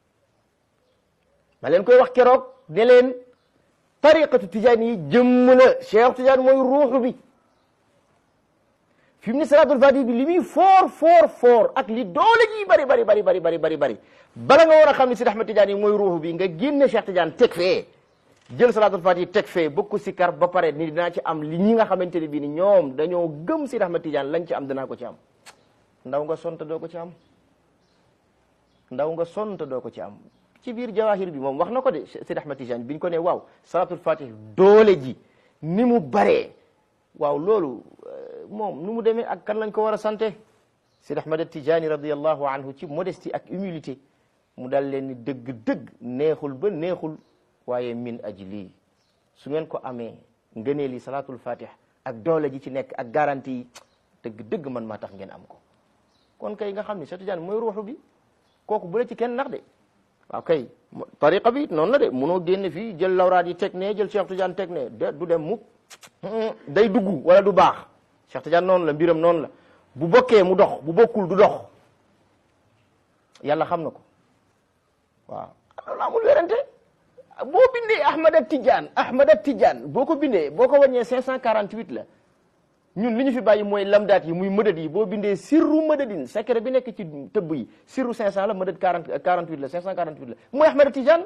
ma leen koy wax keroog ne leen tariqatu Tidiane yi jëmm la Cheikh Tidiane mooy ruuxu bi fi mu ne salaatul fatiha bi li muy foor foor foor ak li doole ji bari bari bari bari bari bari bari bala nga war a xam ne Seydi Ahmad Tidiane yi mooy ruuxu bi nga génne Cheikh Tidiane teg fee jël salaatul fatiha teg fee bëgg ko sikkar ba pare ni dinaa ci am li ñi nga xamante ne bii ni ñoom dañoo gëm Seydi Ahmad Tidiane lañ ci am danaa ko ci am ndaw nga sonta doo ko ci am ndaw nga sonta doo ko ci am ci biir jawahir bi moom wax na ko de Seydi Ahmad Tidiane biñ ko ne waaw salaatul fatiha doole ji ni mu baree waaw loolu moom nu mu demee ak kan lañ ko war a sante Seydi Ahmad Tidiane radiyallahu anhu ci modestie ak humilité mu dal leen ni dëgg-dëgg neexul ba neexul waaye min ajli su ngeen ko amee ngëneel yi salaatul fatiha ak doole ji ci nekk ak garantie yi dëgg-dëgg man maa tax ngeen am ko kon kay nga xam ni Cheikh Tidiane mooy ruuxu bi kooku bu la ci kenn nax de waaw kay tariqa bi noonu la de munoo génne fii jël lawraat yi teg ne jël Cheikh Tidiane teg ne de du dem mukk day dugg wala du baax Cheikh Tidiane noonu la mbiram noonu la bu bokkee mu dox bu bokkul du dox yàlla xam na ko waaw loolu amul werante boo bindee Ahmada Tidiane Ahmada Tidiane boo ko bindee boo ko wàññee 548 la ñun li ñu fi bàyyi mooy lamdaat yi muy mëdët yi boo bindee sirru mëdëdin secret bi nekk ci tëbb yi sirru 500 la mëdët 40 48 la 548 la mooy Ahmada Tidiane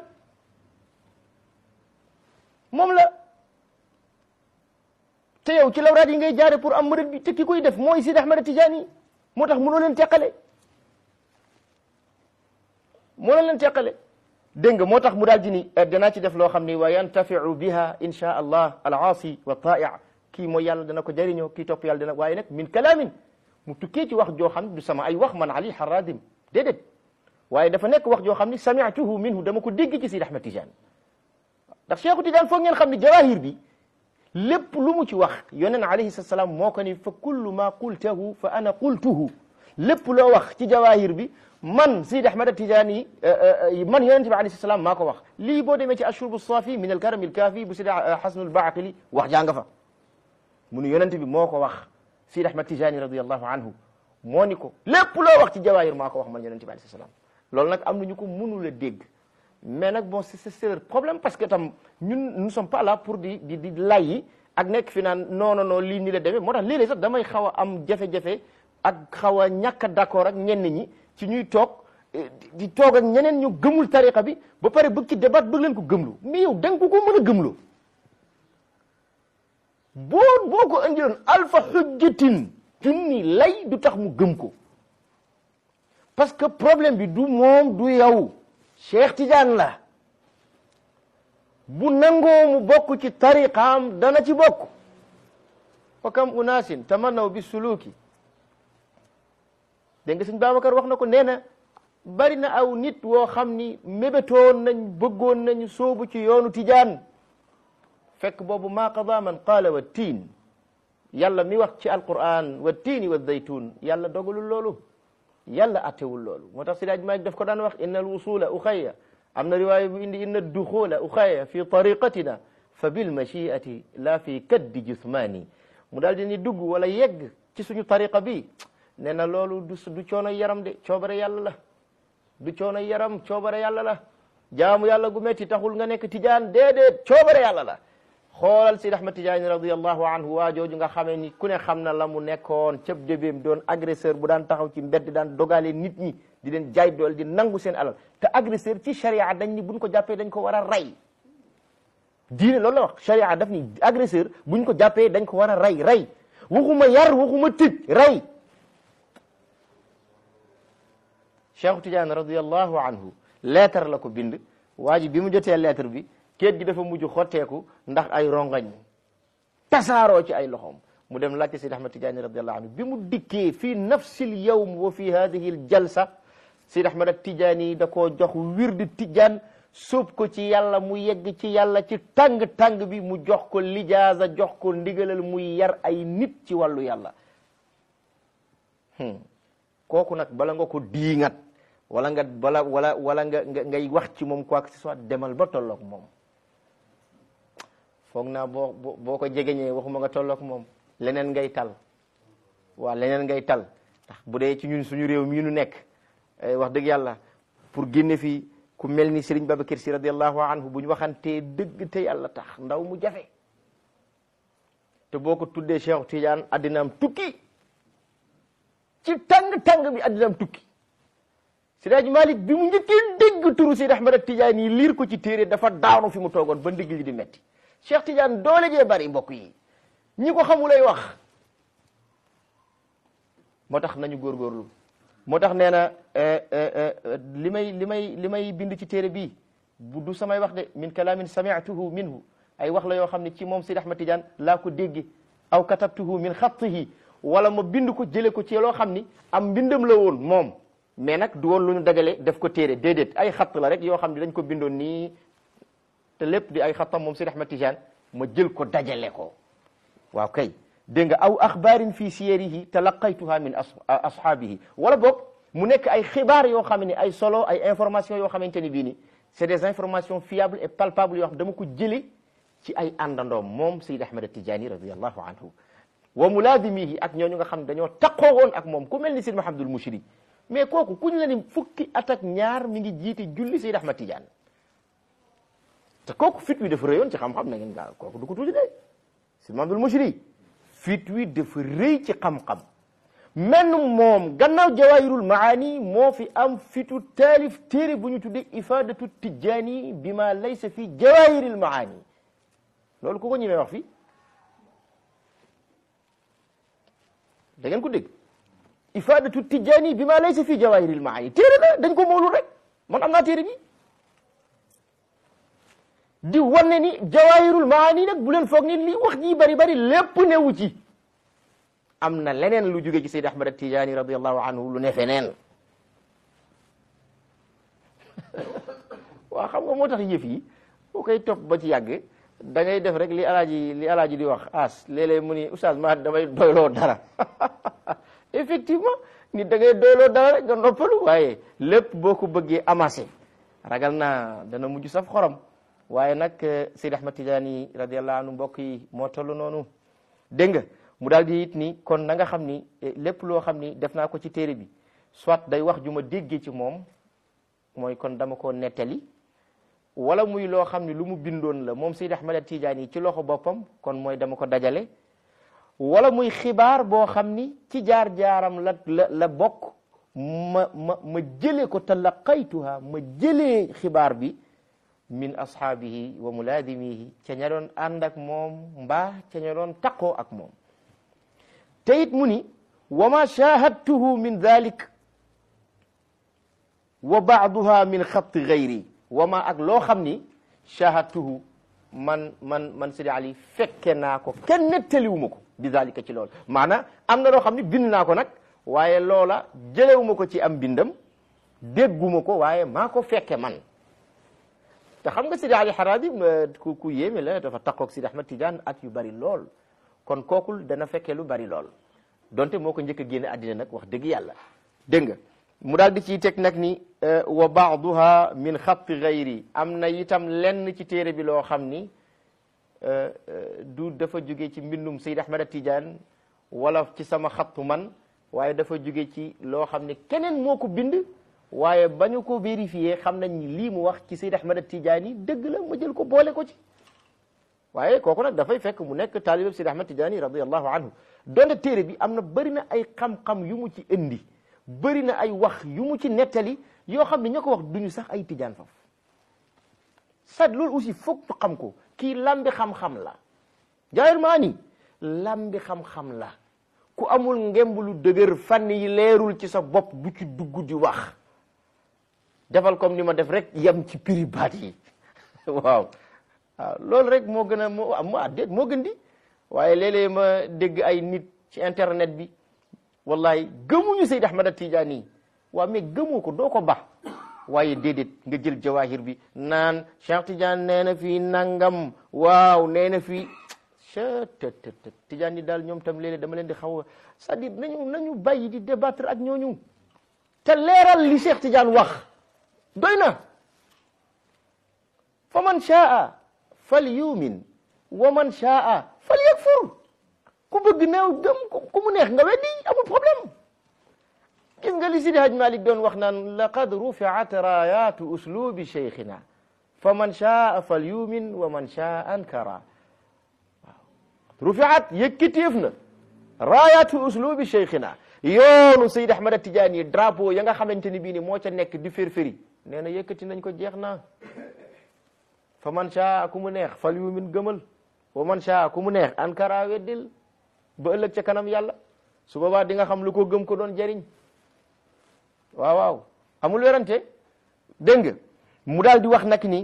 moom la te yow ci lawraat yi ngay jaare pour am mëdët bi te ki koy def mooy Sidi Ahmada Tidiane yi moo tax mënoo leen teqale mënoo leen teqale dégg nga moo tax mu daal di ni danaa ci def loo xam ni wa yantafiu biha insha allah al aasi wa taia kii mooy yàlla dana ko jëriñoo kii topp yàlla dana waaye nag min kalaamin mu tukkee ci wax joo xam ne du sama ay wax man ali haradim déedéet waaye dafa nekk wax joo xam ni sami'tuhu minhu dama ko dégg ci Sidi Ahmad Tidiane ndax Cheikhu Tidiane foog ngeen xam ni jawahir bi lépp lu mu ci wax yonent alayhi salaam moo ko ni fa kullu ma qultahu fa ana qultuhu lépp loo wax ci jawahir bi man Sidi Ahmad Tidiane yi man yonent bi alayhi salaam maa ko wax lii boo demee ci ashrubu safi min alkarami alkaafi bu Sidi Hasanul Baaqili wax jàng fa mu ni yonent bi moo ko wax Sidi Ahmad Tidiane radiyallahu anhu moo ni ko lépp loo wax ci jawahir maa ko wax man yonent bi alayhi salaam loolu nag am nañu ko mënul a dégg mais nag bon c'est c'est leur problème parce que tam ñun nous sommes pas là pour di di di lay ak nekk fi naan non non non lii nii la demee moo tax léeg-léeg sax damay xaw a am jafe-jafe ak xaw a ñàkk a d'accord ak ñenn ñi ci ñuy toog di toog ak ñeneen ñu gëmul tariqa bi ba pare bëgg ci débat bëgg leen ko gëmlu mais yow da nga ko ko mën a gëmloo boo boo ko indiloon alfa xujjatin junni lay du tax mu gëm ko parce que problème bi du moom du yow Cheikh Tidiane la bu nangoo mu bokk ci tariqaam dana ci bokk wa kam unaasin tamannaw bi suluki dégg nga sëñ Babacar wax na ko nee na bari na aw nit woo xam ni mébétoon nañ bëggoon nañ soobu ci yoonu Tijaan fekk boobu maa qada man qaala wa tiin yàlla mi wax ci alquran wa tiini wa zaytun yàlla dogalul loolu yàlla attewul loolu moo tax Sidaaj Maalik daf ko daan wax inna al wusula uxaya am na riwaaya bu indi inna duxula uxaya fi tariqatina fa bil machiati la fi kaddi jusmaani mu daal di ni dugg wala yegg ci suñu tariqa bi nee na loolu du du coono yaram de coobare yàlla la du coono yaram coobare yàlla la jaamu yàlla gu metti taxul nga nekk tijaan déedéet coobare yàlla la xoolal Sidi Ahmad Tijaani radiyallahu anhu waa jooju nga xamee ni ku ne xam na la mu nekkoon cëb débéem doon agresseur bu daan taxaw ci mbedd daan dogale nit ñi di leen jaay dool di nangu seen alal te agresseur ci sharia dañ ni buñ ko jàppee dañ ko war a rey diine loolu la wax sharia daf ni agresseur buñ ko jàppee dañ ko war a rey rey waxuma yar waxuma tëj rey Cheikh Tidiane radiyallahu anhu leetar la ko bind waa ji bi mu jotee lettre bi kéet gi dafa mujj xotteeku ndax ay rongañ tasaaroo ci ay loxoom mu dem laajte Seydi Ahmad Tijaani radiallahu anhu bi mu dikkee fii nafsil yawm wa fi hadihi l jalsa Seydi Ahmad Tijaani da koo jox wirdi tijaan sóob ko ci yàlla mu yegg ci yàlla ci tàng-tàng bi mu jox ko lijaasa jox ko ndigalal muy yar ay nit ci wàllu yàlla kooku nag bala nga ko diingat wala nga bala wala wala nga nga ngay wax ci moom quoi que ce soit demal ba tolloog moom foog naa boo boo ko jegeñee waxuma nga tolloog moom leneen ngay tal waaw leneen ngay tal ndax bu dee ci ñun suñu réew mii nu nekk wax dëgg yàlla pour génne fii ku mel ni Serigne Babacar Sy radiallahu anhu bu ñu waxantee dëgg te yàlla tax ndaw mu jafe te boo ko tuddee Cheikh Tidiane addinaam tukki ci tàng-tàng bi addinaam tukki Seydi Malick bi mu njëkkee dégg turu Seydi Ahmad Tidiane yi liir ko ci téere dafa daanu fi mu toogoon ba ndigg li di metti Cheikh Tidiane doole jee bari mbokk yi ñi ko xamulay wax moo tax nañu góorgóorlu moo tax nee na li may li may li may bind ci téere bii bu du samay wax de min kalaamin sami'tuhu minhu ay wax la yoo xam ne ci moom Seydi Ahmad Tidiane laa ko dégge aw katabtuhu min xattihi wala ma bind ko jële ko ci loo xam ni am mbindam la woon moom mais nag du woon lu ñu dajale def ko téere déedéet ay xatt la rek yoo xam ne dañ ko bindoon nii te lépp di ay xattam moom Seydi Ahmad Tidiane ma jël ko dajale ko waaw kay dégg nga aw axbaarin fi siyarihi talaqaytuha min ashaabihi wala boog mu nekk ay xibaar yoo xam ne ay solo ay information yoo xamante ni bii ni c'est des informations fiables et palpables yoo xam dama ko jële ci ay àndandoom moom Seydi Ahmad Tidiane radiallahu anhu wa mulaazimihi ak ñooñu nga xam ne dañoo taqoo woon ak moom ku mel ni Seydi Mahamadul Mushri mais kooku kuñ la ni fukki at ak ñaar mi ngi jiite julli Seydi Ahmad Tidiane te kooku fit wi dafa rëyoon ci xam-xam na ngeen gaa kooku du ko tuuti de Seydi Mahamadul Mushri fit wi dafa rëy ci xam-xam menn moom gannaaw jawahirul maani moo fi am fitu taalif téere bu ñu tuddee ifadatu tijani bi ma laysa fi jawahiril maani loolu ku ko ñemee wax fii da ngeen ko dégg ifadatu tijani bi ma laysa fi jawahiril maani téere la dañ ko moolul rek man am naa téere bi di wane ni jawahirul maani nag bu leen foog ni li wax ji bari bari lépp newu ci am na leneen lu jóge ci Seydi Ahmad Tijaani radiallahu anhu lu ne feneen waaw xam nga moo tax yëf yi boo koy topp ba ci yàgg da ngay def rek li alaaji li alaaji di wax as léeg-léeg mu ni oustaz ma damay doyloo dara effectivement nit da ngay doyloo dara rek nga noppalu waaye lépp boo ko bëggee amassé ragal naa dana mujj saf xorom waaye nag Seydi Ahmad Tijaani radiallahu anhu mbokk yi moo toll noonu dégg nga mu daal di it ni kon na nga xam ni lépp loo xam ni def naa ko ci téere bi soit day wax ju ma déggee ci moom mooy kon dama ko nettali wala muy loo xam ni lu mu bindoon la moom Seydi Ahmad Tijaani ci loxo boppam kon mooy dama ko dajale wala muy xibaar boo xam ni ci jaar-jaaram la la la bokk ma ma ma jëlee ko talaqaytuha ma jëlee xibaar bi min ashaabihi wa mulaadimihi ca ña doon ànd ak moom mbaa ca ña doon taqoo ak moom te it mu ni wa ma shahadtuhu min dalik wa baaduha min xatti gayri wa ma ak loo xam ni shahadtuhu man man man Sidi Ali fekke naa ko kenn nettaliwuma ko bi dalika ci loolu maanaam am na loo xam ni bind naa ko nag waaye loola jëlewuma ko ci am bindam dégguma ko waaye maa ko fekke man te xam nga Sidi Ali Harabi ku ku yéeme la dafa taqoog Sidi Ahmad Tidiane at yu bari lool kon kookul dana fekkee lu bari lool donte moo ko njëkk a génne àddina nag wax dëgg yàlla dégg nga mu daal di ciy teg nag ni wa baaduha min xatti gayri am na itam lenn ci téere bi loo xam ni du dafa jóge ci mbindum Seyd Ahmad Tidiane wala ci sama xattu man waaye dafa jóge ci loo xam ne keneen moo ko bind waaye ba ñu ko vérifié xam nañ ni lii mu wax ci Seyd Ahmad Tidiane yi dëgg la ma jël ko boole ko ci waaye kooku nag dafay fekk mu nekk taalibab Seydi Ahmad Tidiane radiyallahu anhu donte téere bi am na bëri na ay xam-xam yu mu ci indi bëri na ay wax yu mu ci nettali yoo xam ne ña ko wax duñu sax ay tijaan faf sad loolu aussi foog ñu xam ko kii lambi xam-xam la jaayir maa ni lambi xam-xam la ku amul ngemb lu dëgër fànn yi leerul ci sa bopp du ci dugg di wax defal comme ni ma def rek yem ci prix baat yi waaw waaw loolu rek moo gën a moo ah déet moo gën di waaye léeg-léeg ma dégg ay nit ci internet bi wallahi gëmuñu Seyd Ahmad Tijaani yi waaw mais gëmoo ko doo ko ba waaye déedéet nga jël jawahir bi naan Cheikh Tidiane nee na fii nangam waaw nee na fii chettt Tidiane yi daal ñoom tam léeg-léeg dama leen di xaw a c'est-à-dire nañu nañu bàyyi di débattre ak ñooñu te leeral li Cheikh Tidiane wax doy na fa man shaa fal yumin wa man shaa fal yakfur ku bëgg neew gëm ku mu neex nga weddi amul problème gis nga li Sidi Haj Malik doon wax naan laqad rufiat rayatu uslubi cheikhina fa man shaa fal yumin wa man shaa ankara waaw rufiat yëkkiteef na rayatu uslubi cheikhina yoonu Seyd Ahmad Tidiane yi drapeau ya nga xamante ni bii ni moo ca nekk di firfiri nee na yëkkati nañ ko jeex na fa man shaa ku mu neex fal yumin gëmal wa man shaa ku mu neex ankara weddil ba ëllëg ca kanam yàlla su boobaa di nga xam lu ko gëm ko doon jariñ waaw waaw amul werante dégg nga mu daal di wax nag ni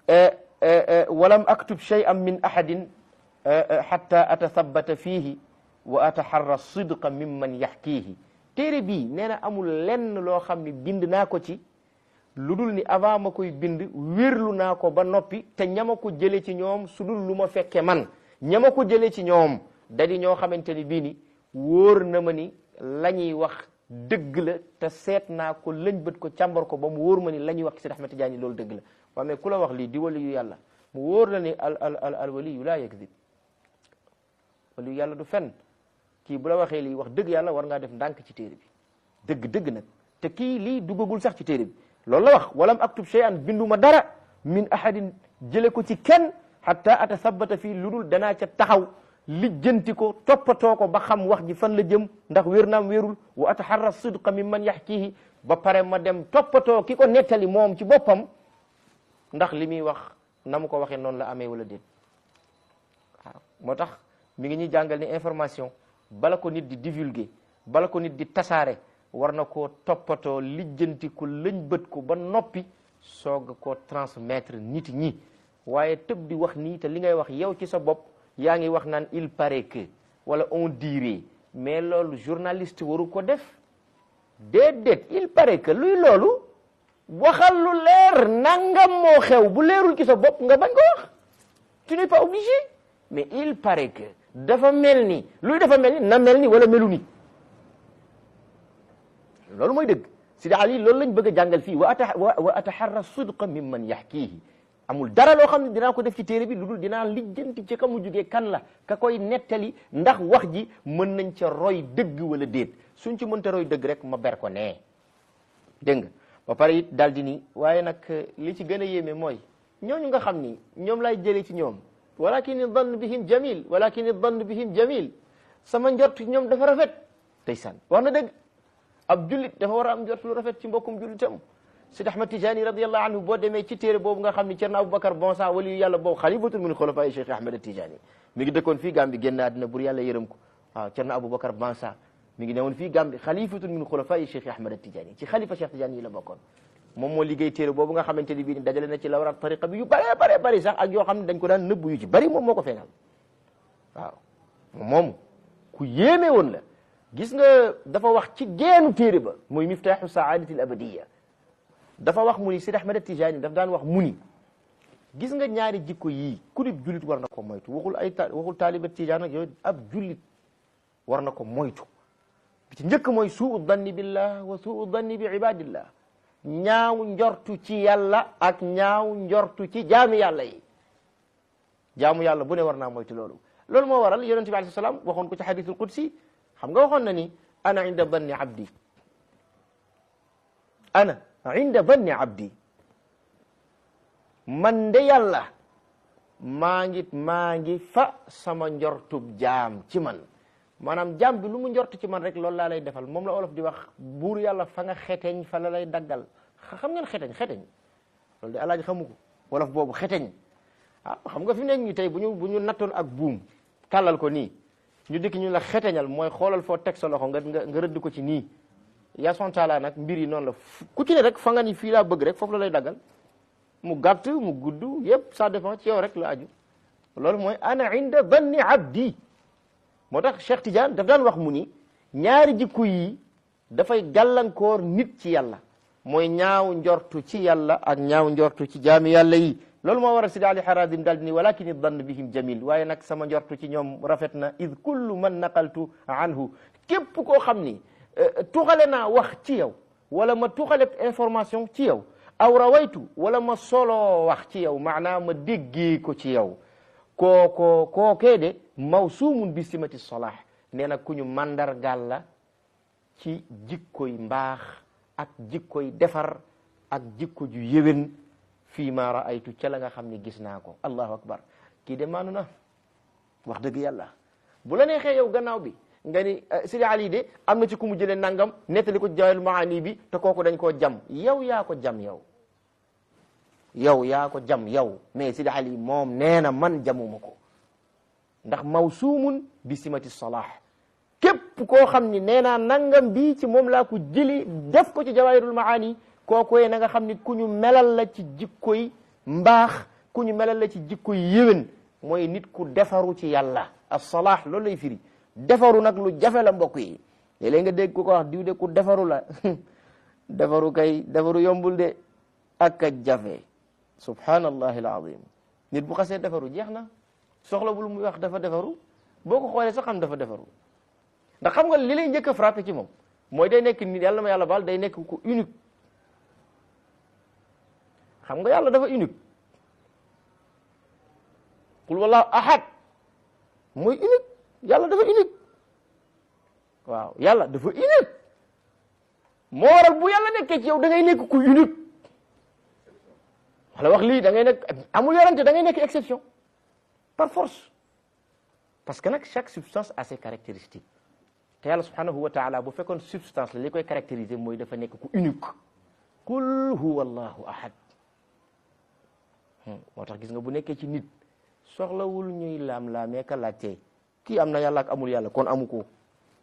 walam aktub shay'an min ahadin hatta atathabbata fihi wa ataharra sidqa mimman yaxkiihi téere bii nee na amul lenn loo xam ne bind naa ko ci lu dul ni avant ma koy bind wérlu naa ko ba noppi te ñama ko jële ci ñoom su dul lu ma fekke man ñama ko jële ci ñoom dadi ñoo xamante ni bii ni wóor na ma ni la ñuy wax dëgg la te seet naa ko lëñ bët ko càmbar ko ba mu wóor ma ni la ñuy wax ci Seydi Ahmad Tijaani loolu dëgg la waaye mais ku la wax lii di wali yu yàlla mu wóor la ni al al al al wali yu laa yakdib wali yu yàlla du fen kii bu la waxee lii wax dëgg yàlla war ngaa def ndànk ci téere bi dëgg dëgg nag te kii lii duggagul sax ci téere bi loolu la wax walam aktub shay'an binduma dara min ahadin jële ko ci kenn hatta atathabbata fii lu dul danaa ca taxaw lijjanti ko toppatoo ko ba xam wax ji fan la jëm ndax wér naam wérul wa ataharra sidqa mimman yaxkihi ba pare ma dem toppatoo ki ko nettali moom ci boppam ndax li muy wax na mu ko waxee noonu la amee wala déet waaw moo tax mi ngi ñuy jàngal ni information bala ko nit di divulguer bala ko nit di tasaare war na koo toppatoo lijjanti ko lëñ bët ko ba noppi soog a koo transmettre nit ñi waaye tëb di wax nii te li ngay wax yow ci sa bopp yaa ngi wax naan il paraît que wala on dirait mais loolu journaliste waru ko def déedéet il paraît que luy loolu waxal lu leer nangam moo xew bu leerul ci sa bopp nga bañ ko wax tu n'es pas obligé mais il paraît que dafa mel ni luy dafa mel ni na mel ni wala melu ni loolu mooy dëgg Sidi Ali loolu lañ bëgg a jàngal fii wa ata wa ataharra sidqa mimman yaxkiihi amul dara loo xam ne dinaa ko def ci téere bi lu dul dinaa lijjanti ci ka mu jugee kan la ka koy nettali ndax wax ji mën nañ ca roy dëgg wala déet suñ ci mënta roy dëgg rek ma ber ko nee dégg nga ba pare it daal di ni waaye nag li ci gën a yéeme mooy ñooñu nga xam ni ñoom lay jëlee ci ñoom walakin dann bihim jamil walakin dann bihim jamil sama njort ñoom dafa rafet ndeysaan wax na dëgg ab jullit dafa war a am njort lu rafet ci mbokkum jullitam Sidi Ahmad Tijani radiyallahu anhu boo demee ci téere boobu nga xam ni Cerno Aboubacar bon sang wali yu yàlla boobu xalifatul min xulafaay Cheikh Ahmad Tijani mi ngi dëkkoon fii Gàmbi génn àddina bur yàlla yërëm ko waaw Cerno Aboubacar bon sang mi ngi newoon fii Gàmbi xalifatul min xulafaay Cheikh Ahmad Tijani ci xalifa Cheikh Tijani yi la bokkoon moom moo liggéey téere boobu nga xamante ni bii ni dajale na ci lawraat tariqa bi yu bare bare bari sax ak yoo xam ne dañ ko daan nëbbu yu ci bari moom moo ko feeñal waaw moom ku yéeme woon la gis nga dafa wax ci geenu téere ba muy miftaaxu saadati al abadiya dafa wax mu ni Sidi Ahmad Tijani daf daan wax mu ni gis nga ñaari jikko yii ku dib jullit war na ko moytu waxul ay ta waxul taaliba Tijaan ak yooyu ab jullit war na ko moytu bi ci njëkk mooy suu danni billah wa suu danni bi ibadillah ñaaw njortu ci yàlla ak ñaaw njortu ci jaami yàlla yi jaamu yàlla bu ne war naa moytu loolu loolu moo waral yonent bi alayhi salaam waxoon ko ci hadithul qudsi xam nga waxoon na ni ana inda danni abdi ana inda danni abdi man de yàlla maa ngi maa ngi fa sama njortub jaam ci man maanaam jaam bi lu mu njort ci man rek loolu laa lay defal moom la olof di wax buur yàlla fa nga xeteñ fa la lay daggal xam ngeen xeteñ xeteñ loolu de alaaji xamu ko wolof boobu xeteñ ah xam nga fi mu nekk nii tey bu ñu bu ñu nattoon ak buum tàllal ko nii ñu dikk ñu la xeteñal mooy xoolal foo teg sa loxo nga nga nga rëdd ko ci nii yaa son taala nag mbir yi noonu la ku ci ne rek fa nga ni fii laa bëgg rek foofu la lay daggal mu gàtt mu gudd yépp ça dépend ci yow rek la aju loolu mooy ana inda danni abdi moo tax Cheikh Tidiane daf daan wax mu ni ñaari jikko yi dafay gàllankoor nit ci yàlla mooy ñaaw njortu ci yàlla ak ñaaw njortu ci jaami yàlla yi loolu moo waral Sidi Ali Harazim daal di ni walakin dann bihim jamil waaye nag sama njortu ci ñoom rafet na id kullu man naqaltu anhu képp koo xam ni tuxale naa wax ci yow wala ma tuxale information ci yow aw rawaytu wala ma solo wax ci yow maanaam ma déggee ko ci yow kooko kookee de mawsuumun bi simati solah nee na ku ñu mandargal la ci jikkoy mbaax ak jikkoy defar ak jikko ju yéwén fii ma raaytu ca la nga xam ne gis naa ko allahu akbar kii de maanu na wax dëgg yàlla bu la neexee yow gannaaw bi nga ni Sidi Ali de am na ci ku mu jëlee nangam nettali ko jawahirul maani bi te kooku dañ koo jam yow yaa ko jam yow yow yaa ko jam yow mais Sidi Ali moom nee na man jamuma ko ndax mawsuumun bi simati salah képp koo xam ni nee naa nangam bii ci moom laa ko jëli def ko ci jawahirul maani kooku na nga xam ni ku ñu melal la ci jikkoy mbaax ku ñu melal la ci jikkoy yéwén mooy nit ku defaru ci yàlla as-salah loolu lay firi defaru nag lu jafe la mbokk yi léeg-léeg nga dégg ku ko wax diw de ku defaru la defaru kay defaru yombul de ak a jafe subhanallahi alazim nit bu xasee defaru jeex na soxla bul muy wax dafa defaru boo ko xoolee sax xam dafa defaru ndax xam nga li lay njëkk a frappé ci moom mooy day nekk nit yàlla ma yàlla baal day nekk ku unique xam nga yàlla dafa unique qul wallahu ahad mooy unique yàlla dafa unique waaw yàlla dafa unique moo waral bu yàlla nekkee ci yow da ngay nekk ku unique wala wax lii da ngay nekk amul yorante da ngay nekk exception par force parce que nag chaque substance a ses caractéristiques te yàlla subhanahu wa taala bu fekkoon substance la li koy caractériser mooy dafa nekk ku unique qul huwa allahu ahad moo tax gis nga bu nekkee ci nit soxlawul ñuy laam-laamee ka laajtee kii am na yàlla ak amul yàlla kon amu ko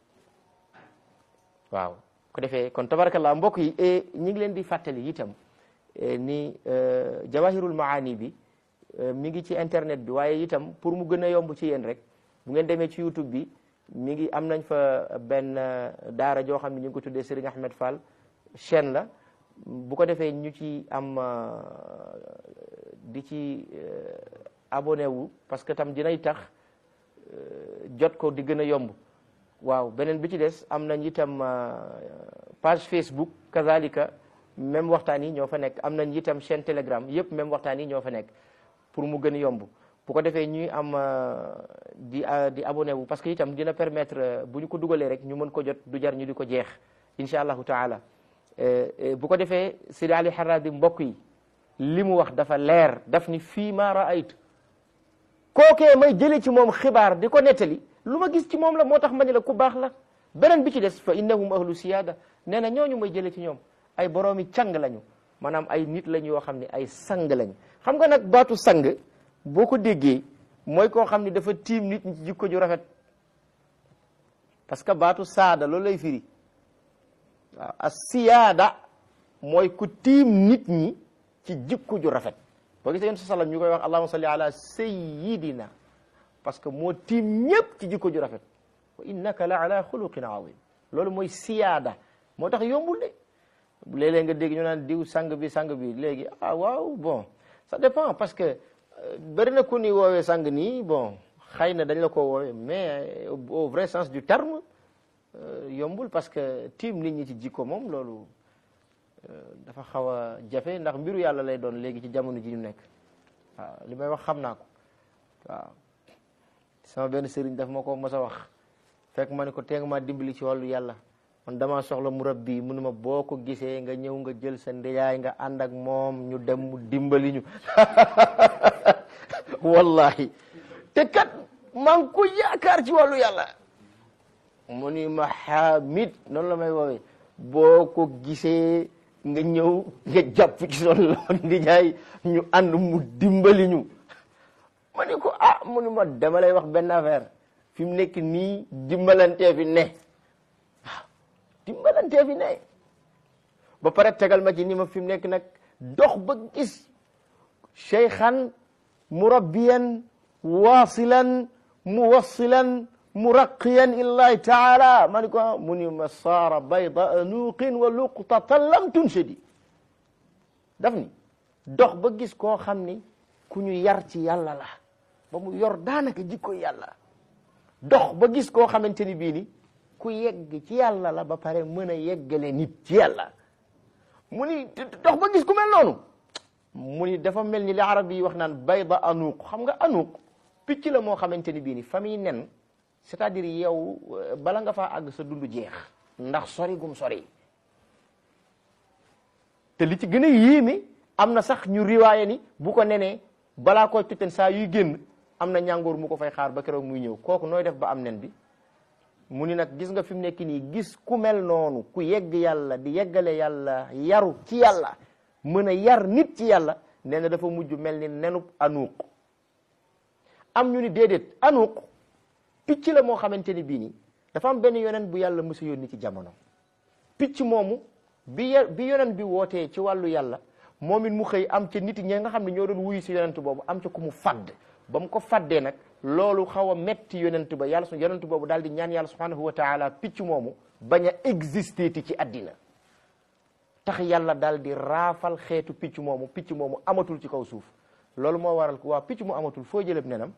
waaw ko defee kon tabarakallah mbokk yi ñi ngi leen di fàttali itam ni jawahirul maani bi mi ngi ci internet bi waaye itam pour mu gën a yomb ci yéen rek bu ngeen demee ci youtube bi mi ngi am nañ fa benn daara joo xam ne ñu ngi ko tuddee Serigne Ahmed Fall chaîne la bu ko defee ñu ci am di ci abonné wu parce que tam dinay tax jot ko di gën a yomb waaw beneen bi ci des am nañ itam page Facebook kazalika même waxtaan yi ñoo fa nekk am nañ itam chaîne Telegram yëpp même waxtaan yi ñoo fa nekk pour mu gën a yomb bu ko defee ñuy am di di abonné wu parce que itam dina permettre bu ñu ko dugalee rek ñu mën ko jot du jar ñu di ko jeex incha allahu taala bu ko defee Sidi Ali Haradi mbokk yi li mu wax dafa leer daf ni fii ma raaytu kookee may jëlee ci moom xibaar di ko nettali lu ma gis ci moom la moo tax ma ne la ku baax la beneen bi ci des fa innahum ahlu siyaada nee na ñooñu may jëlee ci ñoom ay boroomi càng lañu maanaam ay nit lañu yoo xam ne ay sang lañu xam nga nag baatu sang boo ko déggee mooy koo xam ne dafa tiim nit ñi ci jikko ju rafet parce que baatu saada loolu lay firi waaw as siyaada mooy ku tiim nit ñi ci jikko ju rafet boo gisee yonent sallam ñu koy wax allahumma salli ala sayyidina parce que moo tiim ñëpp ci jikko ju rafet wa innaka la ala xuluqin azim loolu mooy siyaada moo tax yombul de léeg-léeg nga dégg ñu naan diw sang bi sang bi léegi ah waaw bon ça dépend parce que bëri na ku ni woowee sang nii bon xëy na dañ la ko woowee mais au vrai sens du terme yombul parce que tiim nit ñi ci jikko moom loolu dafa xaw a jafe ndax mbiru yàlla lay doon léegi ci jamono ji ñu nekk waaw li may wax xam naa ko waaw sama benn sëriñ daf ma ko mos a wax fekk ma ne ko tee nga maa dimbali ci wàllu yàlla man damaa soxla murabbi mu ne ma boo ko gisee nga ñëw nga jël sa ndeyaay nga ànd ak moom ñu dem mu dimbali ñu wallahi te kat maa ngi ko yaakaar ci wàllu yàlla mu ni ma xaamid noonu la may woowee boo ko gisee nga ñëw nga jàpp ci son loon di jaay ñu ànd mu dimbali ñu ma ni ko ah mu ni ma dama lay wax benn affaire fi mu nekk nii dimbalantee fi ne waaw dimbalante yonentee fi ne ba pare tegal ma ci ni ma fi mu nekk nag dox ba gis cheykhan murabbiyan waasilan muwassilan muraqiyan illahi taala ma ni ko mu ni ma saara bayda anuqin wa luqtatan lam tunshadi daf ni dox ba gis koo xam ni ku ñu yar ci yàlla la ba mu yor daanaka jikko yàlla dox ba gis koo xamante ni bii ni ku yegg ci yàlla la ba pare mën a yeggale nit ci yàlla mu ni dox ba gis ku mel noonu mu ni dafa mel ni li arab yi wax naan bayda anuuq xam nga anuuq picc la moo xamante ni bii ni famille nen c'est-à-dire yow bala nga faa àgg sa dund jeex ndax sori gum sori te li ci gën a yéeme am na sax ñu riwaaye ni bu ko nenee balaa koy tutten saa yuy génn am na ñàngoor mu ko fay xaar ba keroog muy ñëw kooku nooy def ba am nen bi mu ni nag gis nga fi mu nekk nii gis ku mel noonu ku yegg yàlla di yeggale yàlla yaru ci yàlla mën a yar nit ci yàlla nee na dafa mujj mel ni nenub anuuq am ñu ni déedéet anuuq picc la moo xamante ni bii nii dafa am benn yonent bu yàlla mësa yónni ci jamono picc moomu bi bi yonent bi wootee ci wàllu yàlla moom it mu xëy am ca nit ñi nga xam ne ñoo doon wuyu si yonent boobu am ca ku mu fadd ba mu ko faddee nag loolu xaw a metti yonent ba yàlla su yonent boobu daal di ñaan yàlla subhanahu wa taala picc moomu bañ a exister ti ci àddina tax yàlla daal di raafal xeetu picc moomu picc moomu amatul ci kaw suuf loolu moo waral ko waa picc mu amatul foo jëleb nenam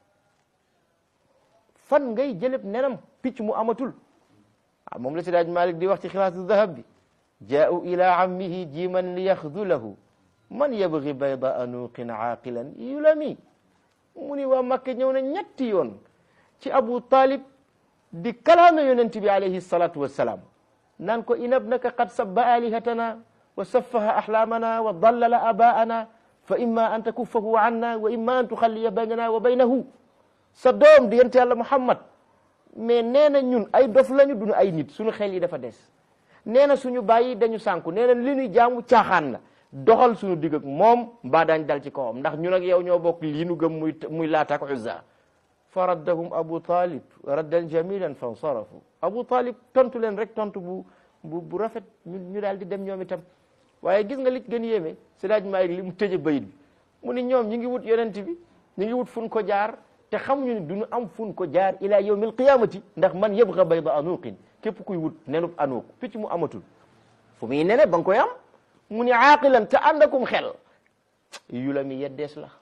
fan ngay jëleb nenam picc mu amatul ah moom la si daaj Malik di wax ci xilaatu dahab bi jaau ila ammihi jiman li yaxdulahu man yabgi bayda anuqin aaqilan yulami mu ni waa Makka ñëw na ñetti yoon ci Abu Talib di kalaame yonent bi alayhi salatu wassalaam naan ko inabnaka qad sabba alihatana wa saffaha ahlaamana wa dallala abaana fa imma an takuffahu anna wa imma an tuxalliya baynana wa baynahu sa doom di yonent yàlla Muhammad mais nee na ñun ay dof lañu duñu ay nit suñu xel yi dafa des nee na suñu bàyyi dañu sànku nee na li ñuy jaamu caaxaan la doxal suñu digg ak moom mbaa daañ dal ci kawam ndax ñun ak yow ñoo bokk lii nu gëm muy muy Laata ak Uzza fa raddahum Abu Talib raddan jamilan fansarafu Abu Talib tontu leen rek tontu bu bu bu rafet ñu ñu daal di dem ñoom itam waaye gis nga li gën yéeme si daaj maa li mu tëje bayit bi mu ni ñoom ñi ngi wut yonent bi ñi ngi wut fun ko jaar te xamuñu ne duñu am fun ko jaar ila yawmil qiyamati ndax man yabga bayda anuqin képp kuy wut nenub anuq picc mu amatul fu muy nene ba nga koy am mu ni aaqilan te ànd akum xel yu la mi yeddees la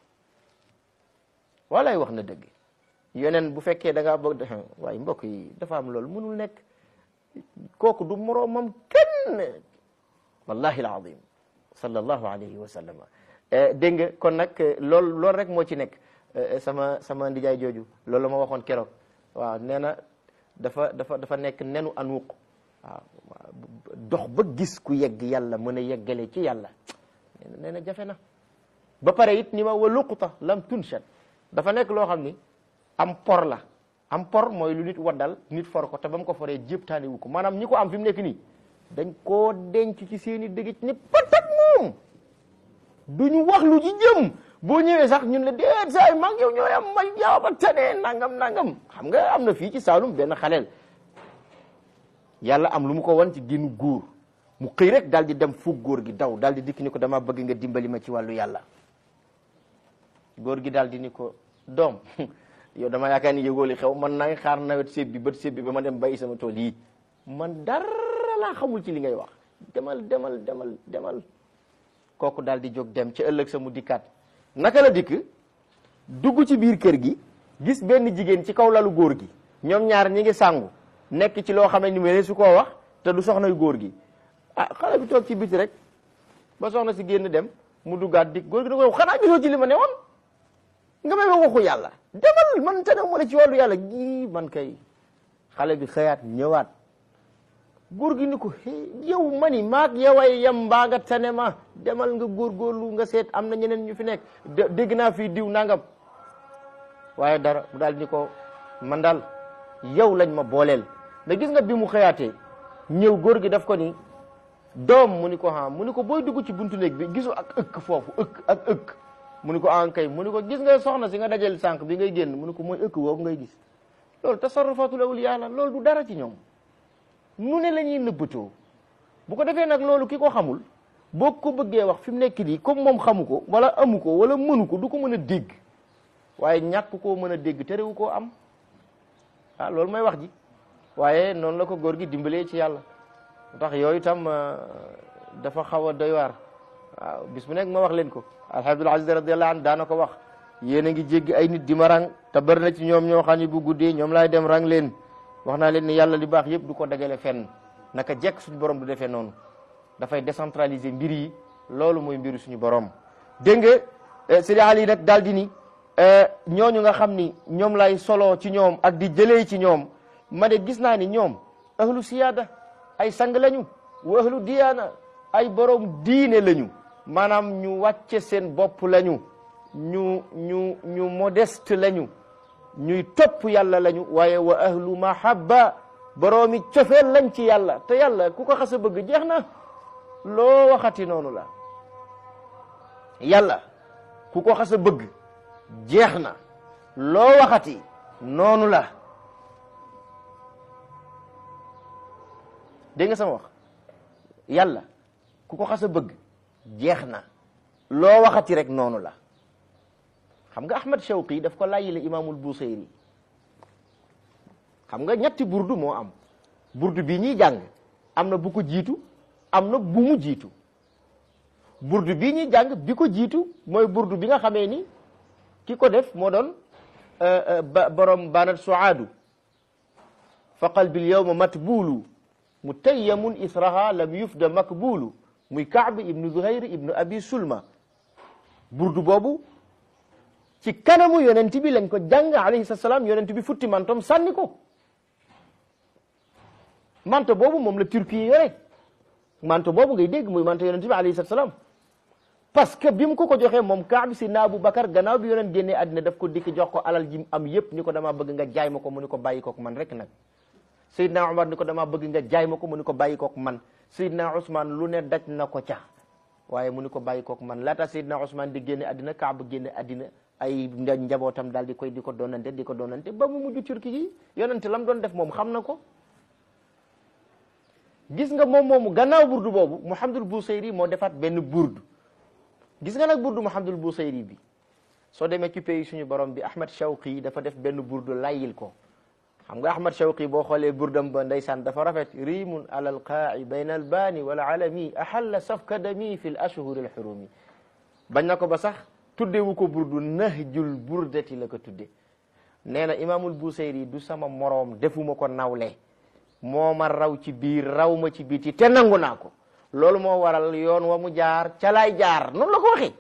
walay wax na dëgg yeneen bu fekkee da ngaa bëgg waaye mbokk yi dafa am loolu mënul nekk kooku du moroomam kenn wallahi alazim sallallahu alayhi wa sallam dégg nga kon nag loolu loolu rek moo ci nekk sama sama ndijaay jooju loolu la ma waxoon keroog waaw nee na dafa dafa dafa nekk nenu anuuq waaw dox ba gis ku yegg yàlla mën a yeggale ci yàlla nee na jafe na ba pare it ni ma wa luquta lam tunshat dafa nekk loo xam ni am por la am por mooy lu nit waddal nit for ko te ba mu ko foree jéptaani wu ko maanaam ñi ko am fi mu nekk nii dañ koo denc ci seeni dëgg ni patak moom duñu wax lu ci jëm boo ñëwee sax ñun la déet saa yi mag yow ñooy am may jaaw ba tane nangam nangam xam nga am na fii ci Saalum benn xaleel yàlla am lu mu ko wan ci génnu góor mu xëy rek daal di dem fuug góor gi daw daal di dikk ni ko dama bëgg nga dimbali ma ci wàllu yàlla góor gi daal di ni ko doom yow dama yaakaar ni yëgoo li xew man naa ngi xaar nawet séb bi bët séb bi ba ma dem bay sama tool yi man dara laa xamul ci li ngay wax demal demal demal demal kooku daal di jóg dem ci ëllëg sa mu dikkaat naka la dikk dugg ci biir kër gi gis benn jigéen ci kaw lalu góor gi ñoom ñaar ñi ngi sàngu nekk ci loo xam ne ni mel su koo wax te du soxna yu góor gi ah xale bi toog ci biti rek ba soxna si génn dem mu duggaat dikk góor gi da ko xanaa gisoo ci li ma ne woon nga may waxu yàlla demal man te ne mu ne ci wàllu yàlla gi man kay xale bi xëyaat ñëwaat góor gi ni ko yow mani maag yoway yem mbaa nga tane ma demal nga góorgóorlu nga seet am na ñeneen ñu fi nekk dégg naa fii diw nangam waaye dara mu daal ni ko man daal yow lañ ma booleel mais gis nga bi mu xëyaatee ñëw góor gi daf ko ni doom mu ni ko ha mu ni ko booy dugg ci buntu néeg bi gisu ak ëkk foofu ëkk ak ëkk mu ni ko an kay mu ni ko gis nga soxna si nga dajal sànq bi ngay génn mu ni ko mooy ëkk woowu ngay gis loolu tasarrufatul awliya la loolu du dara ci ñoom nu ne la ñuy nëbbatoo bu ko defee nag loolu ki ko xamul boo ko bëggee wax fi mu nekk nii comme moom xamu ko wala amu ko wala mënu ko du ko mën a dégg waaye ñàkk koo mën a dégg terewu koo am ah loolu mooy wax ji waaye noonu la ko góor gi dimbalee ci yàlla tax yooyu tam dafa xaw a doy waar waaw bis bu nekk ma wax leen ko alhamdul aziz radiallahu anhu daana ko wax yéen a ngi jéggi ay nit di ma rang te bari na ci ñoom ñoo xam ne bu guddee ñoom laay dem rang leen wax naa leen ni yàlla li baax yëpp du ko dajale fenn naka jekk suñu borom du defee noonu dafay décentraliser mbir yi loolu mooy mbiru suñu borom dégg nga Sidi Ali nag daal di ni ñooñu nga xam ni ñoom lay solo ci ñoom ak di jëlee ci ñoom ma de gis naa ni ñoom ahlu siyaada ay sang lañu wa ahlu diyaana ay borom diine lañu maanaam ñu wàcce seen bopp lañu ñu ñu ñu modeste lañu ñuy topp yàlla lañu waaye wa ahlu mahabba boroomi cofeel lañ ci yàlla te yàlla ku ko xas a bëgg jeex na loo waxati noonu la yàlla ku ko xas a bëgg jeex na loo waxati noonu la dégg nga sama wax yàlla ku ko xas a bëgg jeex na loo waxati rek noonu la xam nga Ahmad Shawqi daf ko layyile imaamul Busayri xam nga ñetti burdu moo am burdu bii ñuy jàng am na bu ko jiitu am na bu mu jiitu burdu bii ñuy jàng bi ko jiitu mooy burdu bi nga xamee ni ki ko def moo doon borom banat suaadu fa qalbil yawma matbulu mutayyamun israha lam yufda makbulu muy Kaab ibnu Zuhayr ibnu Abi Sulma burdu boobu ci kanamu yonent bi lañ ko jàng alayhi salaam yonent bi futti mantom sànni ko manto boobu moom la turki yi yore manto boobu ngay dégg muy manto yonent bi alayhi salaam parce que bi mu ko ko joxee moom Kaab si na Abu Bakar gannaaw bi yonent génnee àddina daf ko dikk jox ko alal ji am yépp ni ko damaa bëgg nga jaay ma ko mu ni ko bàyyi kook man rek nag Seydina Omar ni ko damaa bëgg nga jaay ma ko mu ni ko bàyyi kook man Seydina Ousmane lu ne daj na ko ca waaye mu ni ko bàyyi kook man laata Seydina Ousmane di génne àddina Kaab génne àddina ay njabootam daal di koy di ko doonante di ko doonante ba mu mujj turki gi yonente lam doon def moom xam na ko gis nga moom moomu gannaaw burdu boobu Muhammadul Busayri moo defaat benn burdu gis nga nag burdu Muhammadul Busayri bi soo demee ci pays suñu borom bi Ahmad Shawqi dafa def benn burdu layil ko xam nga Ahmad Shawqi boo xoolee burdam ba ndeysaan dafa rafet rimun ala alqaa'i bayna albaani wal alami ahalla safka dami fi l ashhuri al xurumi bañ na ko ba sax tuddewu ko burdu nahjul burdati la ko tudde nee na imaamul Busayri du sama moroom defuma ko nawle moo ma raw ci biir raw ma ci biti te nangu naa ko loolu moo waral yoon wa mu jaar ca laay jaar noonu la ko waxee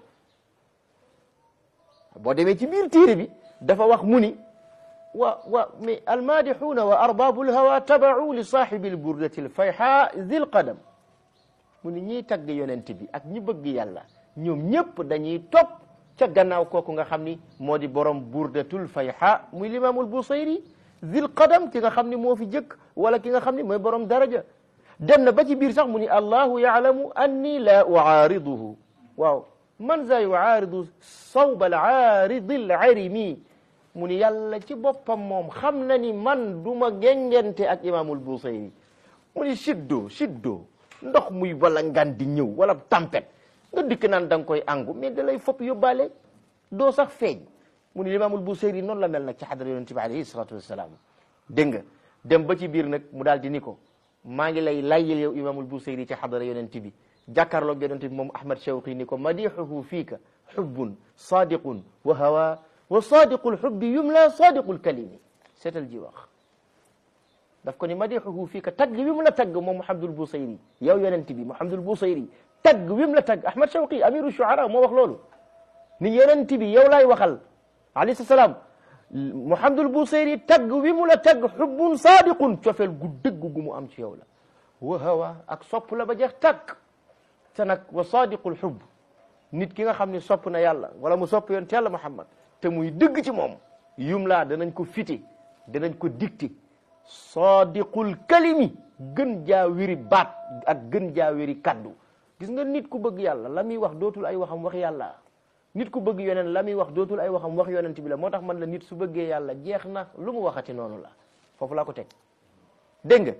boo demee ci biir téere bi dafa wax mu ni wa wa mais almadixuuna wa arbaabu lhawa tabacu li saaxibi lburdati lfayxa zil qadam mu ni ñiy tagg yonent bi ak ñi bëgg yàlla ñoom ñëpp dañuy topp ca gannaaw kooku nga xam ni moo di borom burdatul fayxa muy limaamul busayri zil qadam ki nga xam ni moo fi jëkk wala ki nga xam ni mooy borom daraja dem na ba ci biir sax mu ni allahu yaalamu anni la uaariduhu waaw man za yuaaridu sawba al aaridi al arimi mu ni yàlla ci boppam moom xam na ni man du ma gengente ak imaamul busayri mu ni siddo siddo ndox muy wala ngan di ñëw wala tempête nga dikk naan da nga koy angu mais da lay fopp yóbbaale doo sax feeñ mu ni imaamul busayri noonu la mel nag ci xadara yonent bi alayhi salatu wassalaam dégg nga dem ba ci biir nag mu daal di ni ko maa ngi lay layyil yow imaamul busayri ci xadara yonent bi jàkkaarloog yonent bi moom ahmad shawqi ni ko madixuhu fiika xubbun sadiqun wa hawa wa sadiqul xubbi yumla sadiqul kalimi seetal ji wax daf ko ni madixuhu fiika tagg wi mu la tagg moom muhammadul busayri yow yonent bi muhammadul busayri tagg wi mu la tagg ahmad shawqi amiru shuara moo wax loolu ni yonent bi yow laay waxal alayhi salaam muhammadul busayri tagg wi mu la tagg xubbun sadiqun cofeel gu dëgg gu mu am ci yow la wa hawa ak sopp la ba jeex tàkk te nag wa sadiqul xubb nit ki nga xam ne sopp na yàlla wala mu sopp yonent yàlla muhammad te muy dëgg ci moom yum laa danañ ko fite danañ ko dicté sadiqul kalimi gën jaa wéri baat ak gën jaa wéri kaddu gis nga nit ku bëgg yàlla la muy wax dootul ay waxam wax yàlla nit ku bëgg yonent la muy wax dootul ay waxam wax yonent bi la moo tax man la nit su bëggee yàlla jeex na lu mu waxati noonu la foofu laa ko teg dégg nga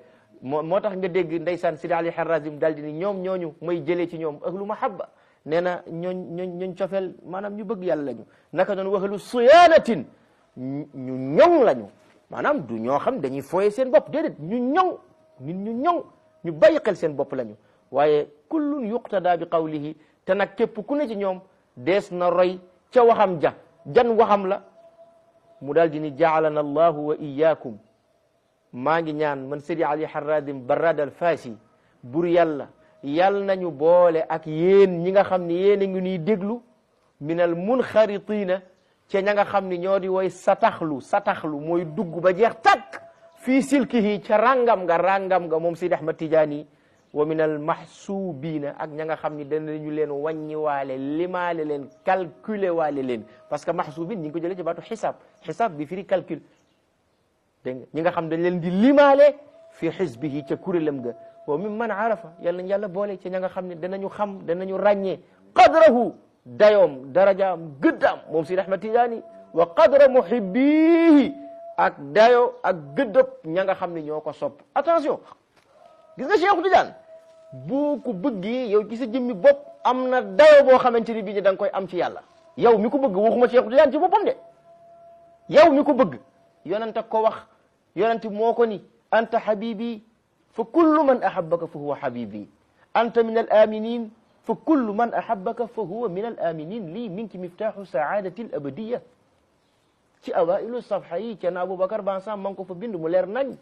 moo moo tax nga dégg ndeysaan Sidi Ali Harazim daal di ni ñoom ñooñu may jëlee ci ñoom ahlu mahabba nee na ñooñ ñooñ ñooñ cofeel maanaam ñu bëgg yàlla lañu naka doon waxalu siyaanatin ñu ñoŋ lañu maanaam du ñoo xam dañuy fooye seen bopp déedéet ñu ñoŋ nit ñu ñoŋ ñu bàyyi xel seen bopp lañu waaye kullun yuqtada bi qawlihi te nag képp ku ne ci ñoom dees na roy ca waxam ja jan waxam la mu daal di ni jaalana allahu wa iyaakum maa ngi ñaan man Seydi Ali Haradim Barrad al Fasi bur yàlla yàll nañu boole ak yéen ñi nga xam ne yéen a ngi ñuy déglu min al munxaritina ca ña nga xam ne ñoo di woy sataxlu sataxlu mooy dugg ba jeex takk fii silkihi ca rangam nga rangam nga moom Seydi Ahmad Tijaani wa min al mahsubiina ak ña nga xam ne danañu leen wàññi waale limaale leen calculer waale leen parce que mahsubin ñi ngi ko jëlee ci baatu xisaab xisaab bi firi calcul dégg nga ñi nga xam dañ leen di limaale fi xisbihi ca kuréelam ga wa min man arafa yàlla nañ yàlla boole ca ña nga xam ne danañu xam danañu ràññee qadrahu dayoom darajaam gëddaam moom Seydi Ahmad Tijaani wa qadra muhibbihi ak dayo ak gëddëb ña nga xam ne ñoo ko sopp attention gis nga Cheikh Tidiane boo ko bëggee yow ci sa jëmmi bopp am na dayo boo xamante ni bii da nga koy am ci yàlla yow mi ko bëgg waxuma Cheikh Tidiane ci boppam de yow mi ko bëgg yonent ko wax yonent moo ko ni anta habibi fa kullu man ahabbaka fa huwa habibi anta min al aminin fa kullu man ahabbaka fa huwa min al aminin lii minki miftahu saadati al abadiya ci awailu safha yi ca na Aboubacar ban sam ma ngi ko fa bind mu leer nañ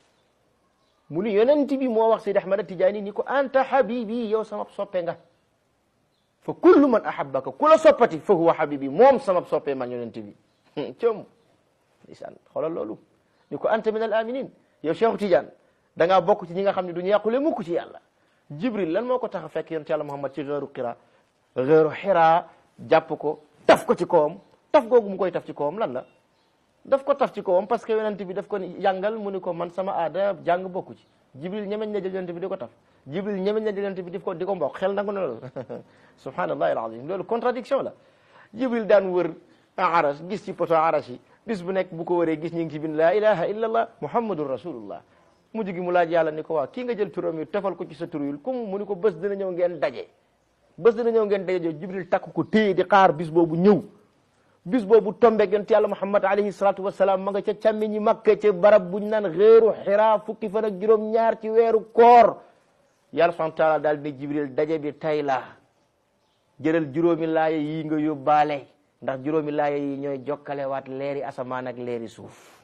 mu ni yonent bi moo wax Seydi Ahmad Tijaani ni ko anta habibi yow sama soppe nga fa kullu man ahabbaka ku la soppati fa huwa habibi moom sama soppe man yonent bi com ndeysaan xoolal loolu ni ko anta min al aminin yow Cheikh Tidiane da ngaa bokk ci ñi nga xam ne du ñu yàqule mukk ci yàlla Jibril lan moo ko tax a fekk yonent yàlla Muhammad ci xeeru xira xeeru xiraa jàpp ko taf ko ci kawam taf googu mu koy taf ci kawam lan la daf ko taf ci kawam parce que yonent bi daf ko jàngal mu ni ko man sama aada jàng bokku ci Jibril ñemeñ na jël yonent bi di ko taf Jibril ñemeñ na jël yonent bi di ko di ko mbokk xel nangu na loolu subhanallahi alazim loolu contradiction la Jibril daan wër aras gis ci poto aras yi bis bu nekk bu ko wëree gis ñu ngi ci bind laa ilaha illa allah muhammadun rasulullah mujj gi mu laaj yàlla ni ko waa kii nga jël turam yi tefal ko ci sa tur yi comme mu ni ko bés dina ñëw ngeen daje bés dina ñëw ngeen daje jibril takk ko téye di xaar bis boobu ñëw bis boobu tombeeg yonent yàlla muhammad alayhi salatu wasalaam ma nga ca càmmi ñi makka ca barab buñ naan xéeru xiraa fukki fan ak juróom ñaar ci weeru koor yàlla subhanahu taala daal ne jibril daje bi tay la jëral juróomi laaya yi nga yóbbaale ndax juróomi laaya yi ñooy jokkalewaat leeri asamaan ak leeri suuf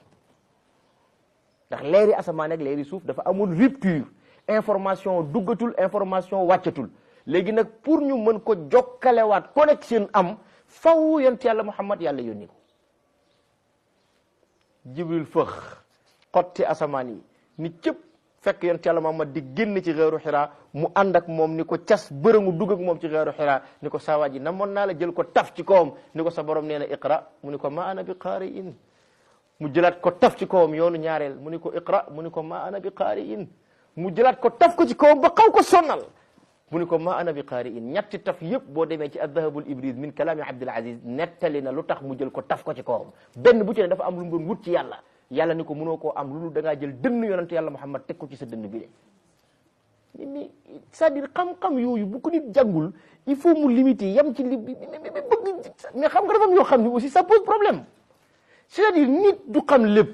ndax leeri asamaan ak leeri suuf dafa amul rupture information duggatul information wàccatul léegi nag pour ñu mën ko jokkalewaat connexion am faw yonent yàlla muhammad yàlla yónni ko jibril fëx xotti asamaan yi ni cëpp fekk yonent yàlla muhammad di génn ci xeeru xiraa mu ànd ak moom ni ko cas bërëngu dugg ak moom ci xeeru xiraa ni ko saa waa ji namoon naa la jël ko taf ci kawam ni ko sa borom nee na iqra mu ni ko ma ana bi qaari in mu jëlaat ko taf ci kawam yoonu ñaareel mu ni ko iqra mu ni ko ma ana bi qaari in mu jëlaat ko taf ko ci kawam ba xaw ko sonnal mu ni ko ma ana bi qaari in ñetti taf yëpp boo demee ci addahabul ibris min kalaami abdul aziz nettali na lu tax mu jël ko taf ko ci kawam benn bu ci ne dafa am lu mu doon wut ci yàlla yàlla ni ko mënoo koo am lu da ngaa jël dënn yonent yàlla muhammad teg ko ci sa dënn bi de ni c'est-à-dire xam-xam yooyu bu ko nit jàngul il faut mu limiter yam ci li bëgg mais xam nga dafa am yoo xam ne aussi ça pose problème c'est-à-dire nit du xam lépp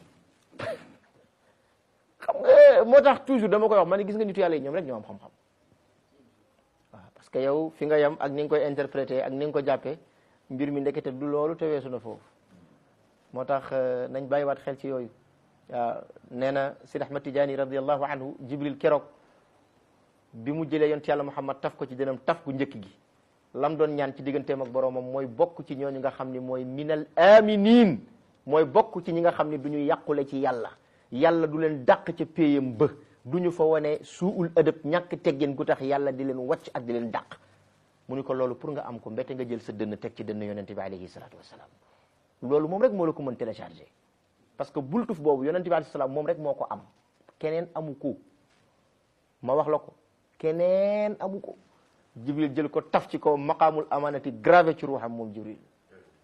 xam nga moo tax toujours dama koy wax ma ne gis nga nitu yàlla yi ñoom rek ñoo am xam-xam waaw parce que yow fi nga yam ak ni nga koy interpréter ak ni nga ko jàppee mbir mi ndekete du loolu te weesu na foofu moo tax nañ bàyyiwaat xel ci yooyu waaw nee na Sidi Ahmad Tijaani radiallahu anhu Jibril keroog bi mu jëlee yonent yàlla Muhammad taf ko ci dënam taf gu njëkk gi lam doon ñaan ci digganteem ak boroomam mooy bokk ci ñooñu nga xam ni mooy minal aminin mooy bokk ci ñi nga xam ni du ñu yàqule ci yàlla yàlla du leen dàq ca péyam ba du ñu fa wane suul ëdëb ñàkk teggin gu tax yàlla di leen wàcc ak di leen dàq mu ni ko loolu pour nga am ko mbete nga jël sa dënn teg ci dënn yonente bi alayhi salatu wasalaam loolu moom rek moo la ko mën télécharger parce que bultuf boobu yonente bi alayhi salaam moom rek moo ko am keneen amu ko ma wax la ko keneen amu ko jibril jël ko taf ci kaw maqaamul amanati gravé ci ruuxam moom jibril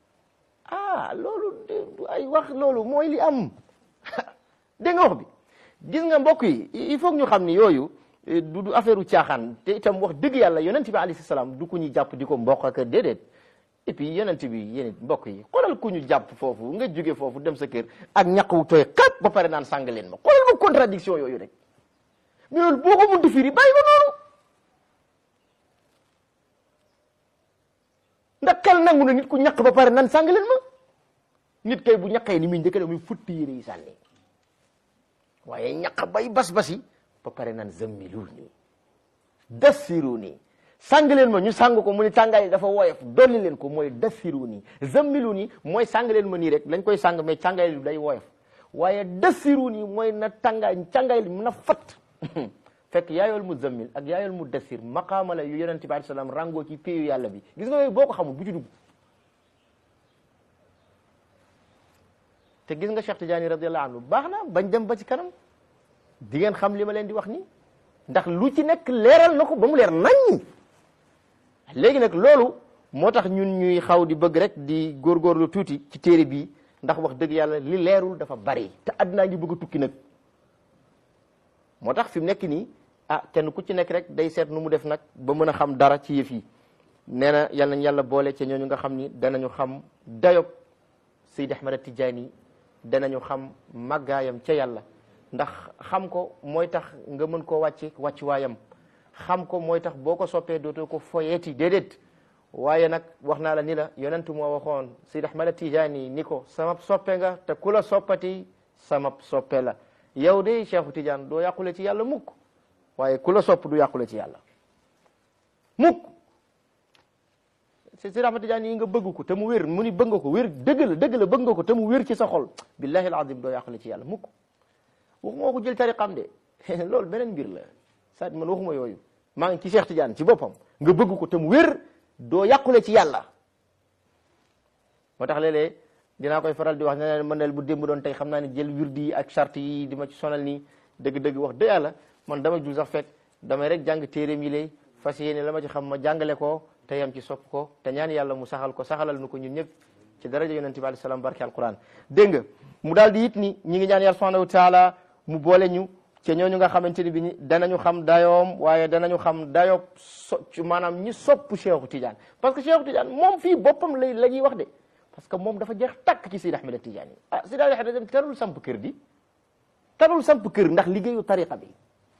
ah loolu du ay wax loolu mooy li am dégg nga wax bi gis nga mbokk yi il faut que ñu xam ni yooyu du du affaire u caaxaan te itam wax dëgg yàlla yonent bi alayhi salaam du ku ñu jàpp di ko mboq ak déedéet et puis yonent bi yéen mbokk yi xoolal ku ñu jàpp foofu nga jóge foofu dem sa kër ak ñaq wu tooy xat ba pare naan sàng leen ma xoolal ma contradiction yooyu rek mais loolu boo ko mënti firi bàyyi ko noonu ndax xel nangu na nit ku ñaq ba pare naan sàng leen ma nit kay bu ñaqee ni muy njëkk muy futti yére yi sànni waaye ñaq bay bas-basi ba pare naan zammiluni dassiruni sàng leen ma ñu sàng ko mu ni tàngaay dafa woyof dolli leen ko mooy dassiruni zammiluni mooy sàng leen ma nii rek lañ koy sàng mais tàngaay li day woyof waaye dassiruni mooy na tàngaay tàngaay li na fat fekk yaayool mu zammil ak yaayool mu dassir maqaama la yu yonente bi alayhi salaam rangoo ci péyu yàlla bi gis nga yooyu boo ko xamul bu ci dugg te gis nga Cheikh Tidiane radiallahu anhu baax na bañ dem ba ci kanam di ngeen xam li ma leen di wax ni ndax lu ci nekk leeral na ko ba mu leer nañ léegi nag loolu moo tax ñun ñuy xaw di bëgg rek di góorgóorlu tuuti ci téere bii ndax wax dëgg yàlla li leerul dafa bari te àddinaa ngi bëgg a tukki nag moo tax fi mu nekk nii ah kenn ku ci nekk rek day seet nu mu def nag ba mën a xam dara ci yëf yi nee na yal nañ yàlla boole ca ñooñu nga xam ni danañu xam dayob Seydi Ahmad Tijaani danañu xam màggaayam ca yàlla ndax xam ko mooy tax nga mën koo wàcce wàccuwaayam xam ko mooy tax boo ko soppee dootoo ko foyeeti déedéet waaye nag wax naa la ni la yonentu moo waxoon Seydi Ahmad Tijaani ni ko sama soppe nga te ku la soppati sama soppe la yow de Cheikhu Tidiane doo yàqule ci yàlla mukk waaye ku la sopp du yàqule ci yàlla mukk Seydi Ahmad Tidiane yi nga bëgg ko te mu wér mu ni bëgg nga ko wér dëgg la dëgg la bëgg nga ko te mu wér ci sa xol billahi alazim doo yàqule ci yàlla mukk waxuma ko jël tariqam de loolu beneen mbir la saa man waxuma yooyu maa ngi ci Cheikh Tidiane ci boppam nga bëgg ko te mu wér doo yàqule ci yàlla moo tax léeg-léeg dinaa koy faral di wax ne leen man bu démb doon tey xam naa ne jël wirdi yi ak charte yi di ma ci sonal nii dëgg-dëgg wax dëgg yàlla man dama jul sax fekk damay rek jàng téere mi lay fas yéene la ma ci xam ma jàngale ko te yam ci sopp ko te ñaan yàlla mu saxal ko saxalal nu ko ñun ñëpp ci daraja yonente bi alayhi salaam barke alquran dégg nga mu daal di it ni ñi ngi ñaan yàlla subhanahu wa taala mu boole ñu ca ñooñu nga xamante ni bi ni danañu xam dayoom waaye danañu xam dayoob so maanaam ñi sopp Cheikhu Tidiane parce que Cheikhu Tidiane moom fii boppam lay la ñuy wax de parce que moom dafa jeex takk ci Seydi Ahmed Tidiane ah Seydi Ahmed Tidiane tarul samp kër di tarul samp kër ndax liggéeyu tariqa bi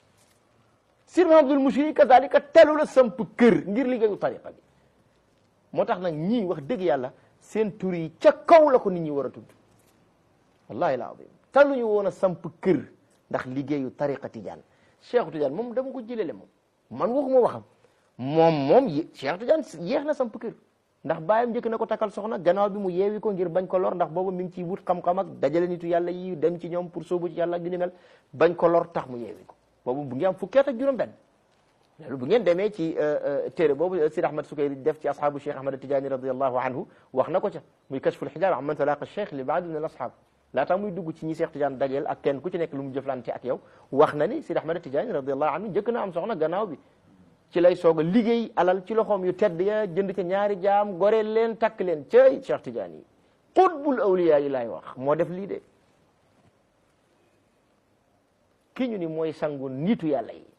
Sir Mahamadul Mushiri kazalika telu la samp kër ngir liggéeyu tariqa bi moo tax nag ñii wax dëgg yàlla seen tur yi ca kaw la ko nit ñi war a tudd wallahi alazim taluñu woon a samp kër ndax liggéeyu tariqa Tidiane Cheikh Tidiane moom dama ko jëlele moom man waxuma waxam moom moom Cheikh Tidiane yéex na samp kër ndax baayam njëkk na ko takkal soxna gannaaw bi mu yeewi ko ngir bañ ko lor ndax boobu mi ngi ciy wut xam-xam ak dajale nitu yàlla yi dem ci ñoom pour sóobu ci yàlla ak yu ni mel bañ ko lor tax mu yeewi ko boobu bu ngi am fukki at ak juróom benn loolu bu ngeen demee ci téere boobu Sidi Ahmad Sukayri def ci ashabu Cheikh Ahmad Tidiane radiallahu anhu wax na ko ca muy kashful xijaab amman talaqa cheikh li baadi min al ashab laataa muy dugg ci ñi Cheikh Tidiane dajeel ak kenn ku ci nekk lu mu jëflante ak yow wax na ni Sidi Ahmad Tidiane radiallahu anhu njëkk na am soxna gannaaw bi ci lay soog a liggéey alal ci loxoom yu tedd ya jënd ca ñaari jaam goreel leen takk leen cay Cheikh Tidiane yi qutbul awliya yi laay wax moo def lii de ki ñu ni mooy sangu nitu yàlla yi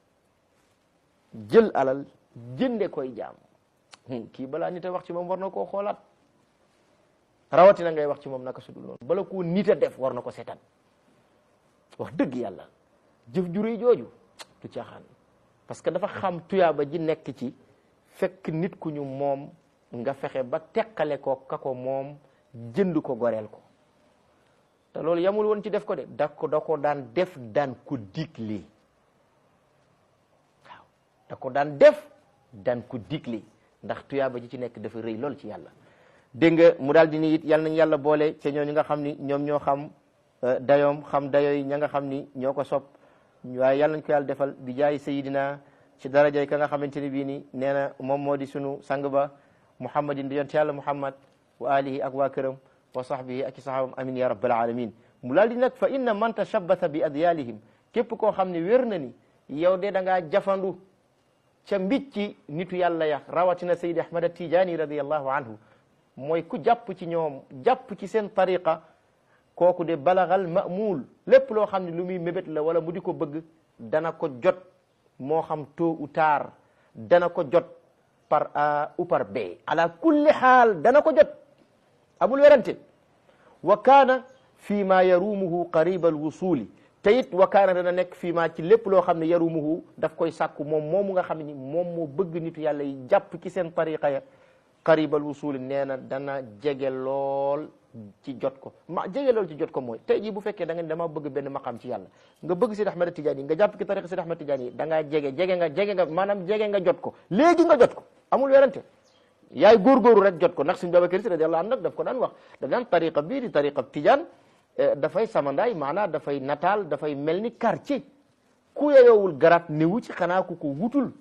jël alal jënde koy jaam kii balaa nit a wax ci moom war na koo xoolaat rawatina ngay wax ci moom naka sudul noonu bala koo nit a def war na ko seetaan wax dëgg yàlla jëf ju rëy jooju du caaxaan parce que dafa xam tuyaaba ji nekk ci fekk nit ku ñu moom nga fexe ba teqale ko ka ko moom jënd ko goreel ko te loolu yamul woon ci def ko de da ko da ko daan def daan ko digle waaw da ko daan def daan ko digle ndax tuyaaba ji ci nekk dafa rëy lool ci yàlla dégg nga mu daal di ni it yal nañ yàlla boole ca ñooñu nga xam ni ñoom ñoo xam dayoom xam dayooy ña nga xam ni ñoo ko sopp waaye yàlla nañ ko yàlla defal bi jaay sayidina ci darajay ka nga xamante ni bii ni nee na moom moo di sunu sang ba muhammadin di yonte yàlla muhammad wa alihi ak waa këram wa sahbihi ak i sahabam amin ya rabbal alamin mu daal di nag fa inna man tashabbata bi adyalihim képp koo xam ne wér na ni yow de da ngaa jafandu ca mbicci nitu yàlla ya rawatina sayid ahmad tijani radiallahu anhu mooy ku jàpp ci ñoom jàpp ci seen tariqa kooku de balagal ma'muul lépp loo xam ne lu muy mébét la wala mu di ko bëgg dana ko jot moo xam tôt ou tard dana ko jot par A ou par B ala kulli xaal dana ko jot amul werante wa kaana fii ma yarumuhu qariba al wusuli te it wa kaana dana nekk fii ma ci lépp loo xam ne yarumuhu daf koy sàkku moom moomu nga xam ne moom moo bëgg nitu yàlla yi jàpp ci seen tariqa ya qariba al wusuli nee na dana jege lool ci jot ko ma jege lool ci jot ko mooy tey jii bu fekkee da nga dama bëgg benn maqam ci yàlla nga bëgg Sidi Ahmed Tidiane yi nga jàpp ci tariqa Sidi Ahmed Tidiane yi da ngaa jege jege nga jege nga maanaam jege nga jot ko léegi nga jot ko amul werante yaay góorgóoru rek jot ko ndax suñu Babacar Si radiyallahu anhu nag daf ko daan wax daf daan tariqa bii di tariqa Tidiane dafay samandaay maanaam dafay nataal dafay mel ni quartier ku yeyoowul garaat newu ci xanaa ku ko wutul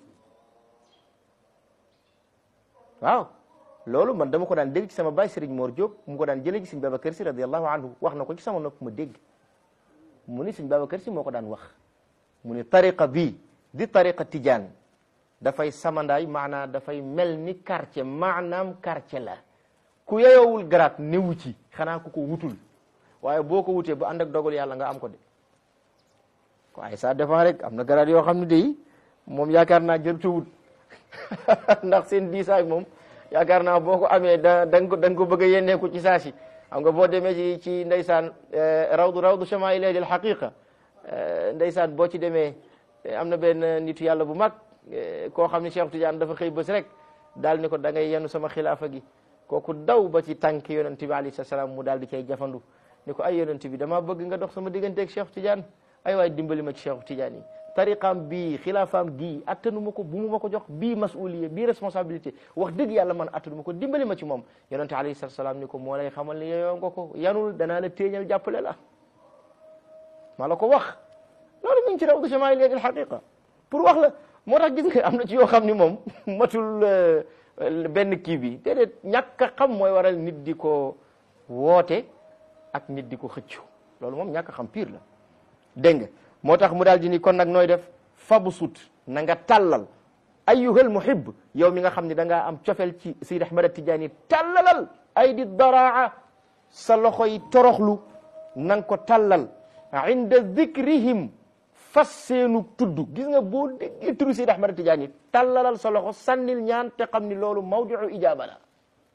waaw loolu man dama ko daan dégg ci sama baay Serigne Mor Diop mu ko daan jëlee ci Serigne Babacar Sy radiyallahu anhu wax na ko ci sama nopp ma dégg mu ni Serigne Babacar Sy moo ko daan wax mu ni tariqa bii di tariqa Tidiane dafay samandaay maanaa dafay mel ni quartier maanaam quartier la ku yeyoowul garaat newu ci xanaa ku ko wutul waaye boo ko wutee ba ànd ak dogal yàlla nga am ko de waaye ça dépend rek am na garaat yoo xam ne de moom yaakaar naa jër wut ndax seen diisaay moom yaakaar naa boo ko amee da da nga ko da nga ko bëgg a yenneeku ci saa si xam nga boo demee ci ci ndeysaan rawdu rawdu chamail al haqiqa ndeysaan boo ci demee am na benn nitu yàlla bu mag koo xam ne Cheikh Tidiane dafa xëy bés rek daal ni ko da ngay yenu sama xilaafa gi kooku daw ba ci tànk yonent bi alayhi salaam mu daal di cay jafandu ni ko ay yonent bi damaa bëgg nga dox sama digganteeg Cheikh Tidiane ay waay dimbali ma ci Cheikh Tidiane yi tariqaam bii xilaafaam gii attanu ma ko bu mu ma ko jox bii masuliya bii responsabilité wax dëgg yàlla man attanu ma ko dimbali ma ci moom yonente alayhi salatu salaam ni ko moo lay xamal ne yeyoo nga ko yanul danaa la téeñal jàppale la maa la ko wax loolu mi ngi ci rawdu chamail al haqiqa pour wax la moo tax gis nga am na ci yoo xam ni moom matul benn kii bi déedéet ñàkk a xam mooy waral nit di ko woote ak nit di ko xëccu loolu moom ñàkk a xam pire la dégg nga moo tax mu daal di ni kon nag nooy def fabu sut na nga tàllal ayyuhal muhib yow mi nga xam ne da ngaa am cofel ci Seydi Ahmad Tijaani tàllalal ay di daraa sa loxo yi toroxlu na nga ko tàllal inda dikrihim fas seenu tudd gis nga boo déggee turu Seydi Ahmad Tijaani tàllalal sa loxo sànnil ñaan te xam ni loolu mawdiu ijaaba la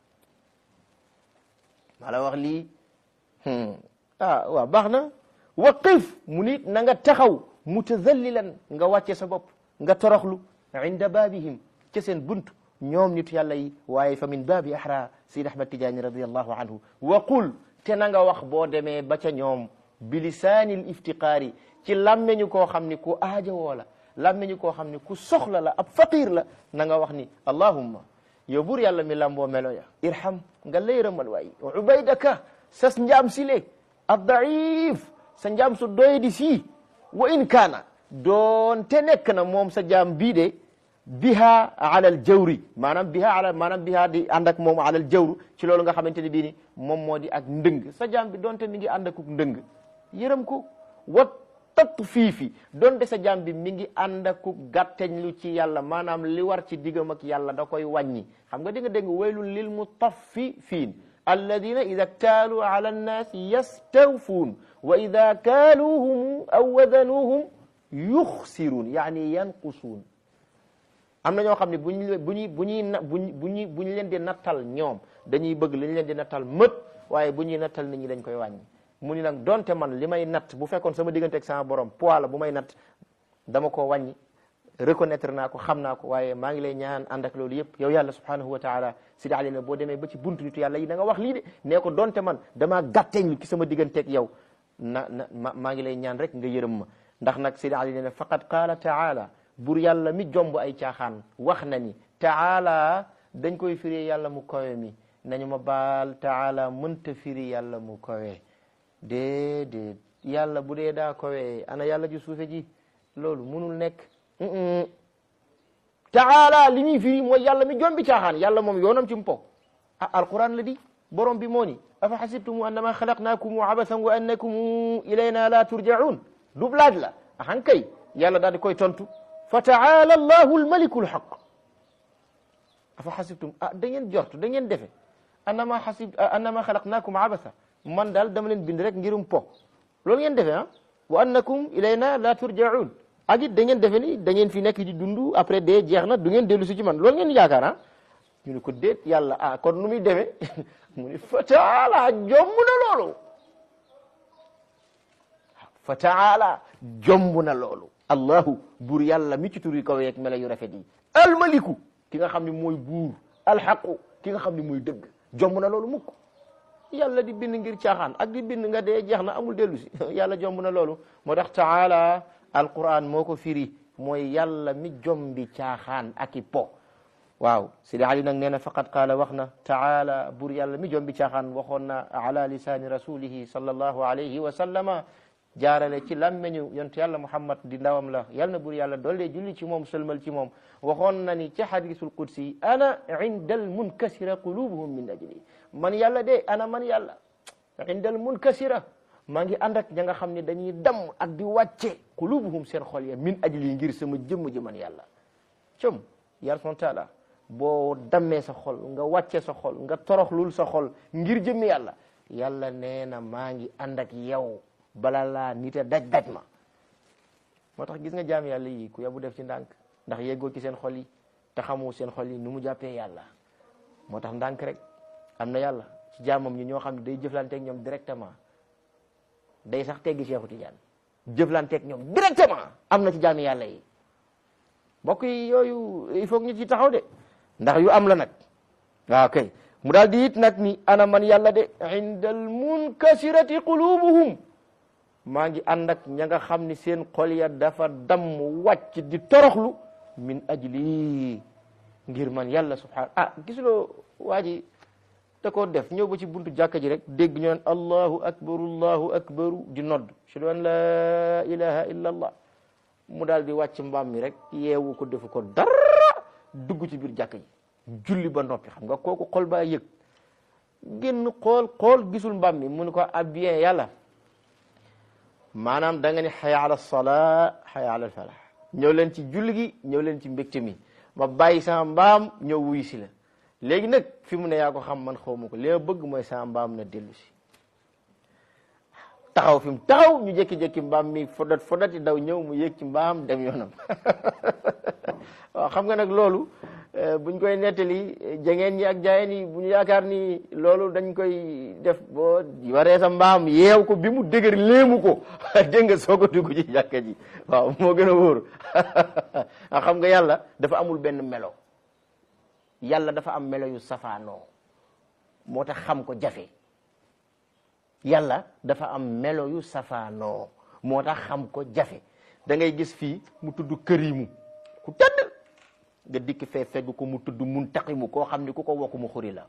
maa la wax lii ah waaw baax na waqif mu nit na nga taxaw mutazallilan nga wàcce sa bopp nga toroxlu inda baabihim ca seen bunt ñoom nitu yàlla yi waaye fa min baabi ahra Seydi Ahmad Tijaani radiallahu anhu wa qul te na nga wax boo demee ba ca ñoom bilisaanil iftiqaari ci làmmeñu koo xam ni ku aajowoo la làmmeñu koo xam ni ku soxla la ab faqir la na nga wax ni allahumma yow buur yàlla mi lamboo melo ya irham nga layramal waay ubaydaka sas njaam sile addaif sa njaam su doye di sii wa in kaana doonte nekk na moom sa jaam bii de biha alal jawri maanaam biha ala maanaam biha di ànd ak moom alal jawru ci loolu nga xamante ne bii ni moom moo di ak ndëng sa jaam bi doonte mi ngi ànd ak ndëng yërëm ko wa tatt fiifi doonte sa jaam bi mi ngi ànd ak gàtteñ lu ci yàlla maanaam li war ci diggam ak yàlla da koy wàññi xam nga di nga dégg waylun lil mutaffifiin alladina ida ktaaluu ala annaasi yastawfuun wa ida kaaluuhum aw wadanuuhum yuxsiruun yaani yanqusuun am na ñoo xam ne bu ñu bu ñuy bu ñuy na bu bu ñuy bu ñu leen di nattal ñoom dañuy bëgg li ñu leen di nattal mët waaye bu ñuy nattal nit ñi dañ koy wàññi mu ni nag donte man li may natt bu fekkoon sama diggante ak sama borom poids la bu may natt dama ko wàññi reconnaître naa ko xam naa ko waaye maa ngi lay ñaan ànd ak loolu yëpp yow yàlla subhanahu wa taala sidi ali ne boo demee ba ci buntu nitu yàlla yi da nga wax lii de nee ko donte man damaa gàtteñ ci sama digganteeg yow na na ma maa ngi lay ñaan rek nga yërëm ma ndax nag sidi ali ne faqad qaala taala bur yàlla mi jomb ay caaxaan wax na ni taala dañ koy firi yàlla mu kowe mi nañu ma baal taala mënta firi yàlla mu kowe déedéet yàlla bu dee daa kowe ana yàlla ji suufe ji loolu munul nekk taala li ñuy firi mooy yàlla mi jombi caaxaan yàlla moom yoonam ci mpo ah alquran la di borom bi moo ni afa xasibtum annama xalaqnaakum abasan wa annakum ilayna la turjaun dub laaj la axan kay yàlla daal di koy tontu fa taala allahu almaliku alxaq afa xasibtum ah da ngeen jort da ngeen defe annama xasib annama xalaqnaakum abasa man daal dama leen bind rek ngirum po loolu ngeen defee ah wa annakum ilayna la turjaun ak it da ngeen defe ni da ngeen fi nekk di dund après dee jeex na du ngeen dellu si ci man loolu ngeen yaakaar ah ñu ne ko déet yàlla ah kon nu muy demee mu ni fa taala jomb na loolu fa taala jomb na loolu allahu buur yàlla mi ci tur yi kaw yeeg mela yu rafet yi almaliku ki nga xam ne mooy buur alxaqu ki nga xam ne mooy dëgg jomb na loolu mukk yàlla di bind ngir caaxaan ak di bind nga dee jeex na amul dellu si yàlla jomb na loolu moo tax taala alquran moo ko firi mooy yàlla mi jombi caaxaan ak i po waaw sidi ali nag nee na faqad qaala wax na taala buur yàlla mi jombi caaxaan waxoon na ala lisaani rasulihi sallallahu alayhi wa sallama jaarale ci làmmeñu yontu yàlla muhammad di ndawam la yal na buur yàlla doole julli ci moom sëlmal ci moom waxoon na ni ci hadisul qudsi ana inda al munkasira qulubuhum min ajli man yàlla de ana man yàlla inda al munkasira maa ngi ànd ak ña nga xam ne dañuy damm ak di wàcce qulubuhum seen xol ya min ajli ngir sama jëmm ji man yàlla com yàlla subhanahu wa taala boo dammee sa xol nga wàcce sa xol nga toroxlul sa xol ngir jëmmi yàlla yàlla nee na maa ngi ànd ak yow bala laa nite daj daj ma moo tax gis nga jaam yàlla yi ku yabu def ci ndànk ndax yeggoo ci seen xol yi te xamu seen xol yi nu mu jàppee yàlla moo tax ndànk rek am na yàlla ci jaamam ñi ñoo xam ne day jëflanteeg ñoom directement day sax teggi Seexu Tijaan jëflanteeg ñoom directement am na ci jaami yàlla yi mbokk yi yooyu il faut que ñu ci taxaw de ndax yu am la nag waaw kay mu daal di it nag ni ana man yàlla de inda al munkasirati qulubuhum maa ngi ànd ak ña nga xam ni seen xol ya dafa damm wàcc di toroxlu min ajli ngir man yàlla subhanahu ah gisuloo waa ji da koo def ñëw ba ci buntu jàkka ji rek dégg ñu naan allahu akbaru allahu akbaru di nodd ashhadu an la ilaha illa allah mu daal di wàcc mbaam mi rek yeewu ko defu ko dara dugg ci biir jàkka ji julli ba noppi xam nga kooku xol baa yëg génn xool xool gisul mbaam mi mu ne ko ah bien yàlla maanaam da nga ni xaya ala salaa xaya ala falah ñëw leen ci julli gi ñëw leen ci mbégte mi ma bàyyi sama mbaam ñëw wuyu si la léegi nag fi mu ne yaa ko xam man xaw ma ko li ma bëgg mooy sama mbaam na dellu si taxaw fi mu taxaw ñu jékki-jékki mbaam mi fodat fodati daw ñëw mu yéeg ci mbaam dem yoonam waaw xam nga nag loolu buñ koy nettali jangeen ñi ak jaayeen yi bu ñu yaakaar ni loolu dañ koy def boo waree sa mbaam yeew ko bi mu dëgër léemu ko dégg nga soo ko dugg ci jàkka ji waaw moo gën a wóor a xam nga yàlla dafa amul benn melo yàlla dafa am melo yu safaanoo moo tax xam ko jafe yàlla dafa am melo yu safaanoo moo tax xam ko jafe da ngay gis fii mu tudd kërimu ku tëdd nga dikk fee fegg ko mu tudd muntaqimu koo xam ni ku ko wokku mu xuri la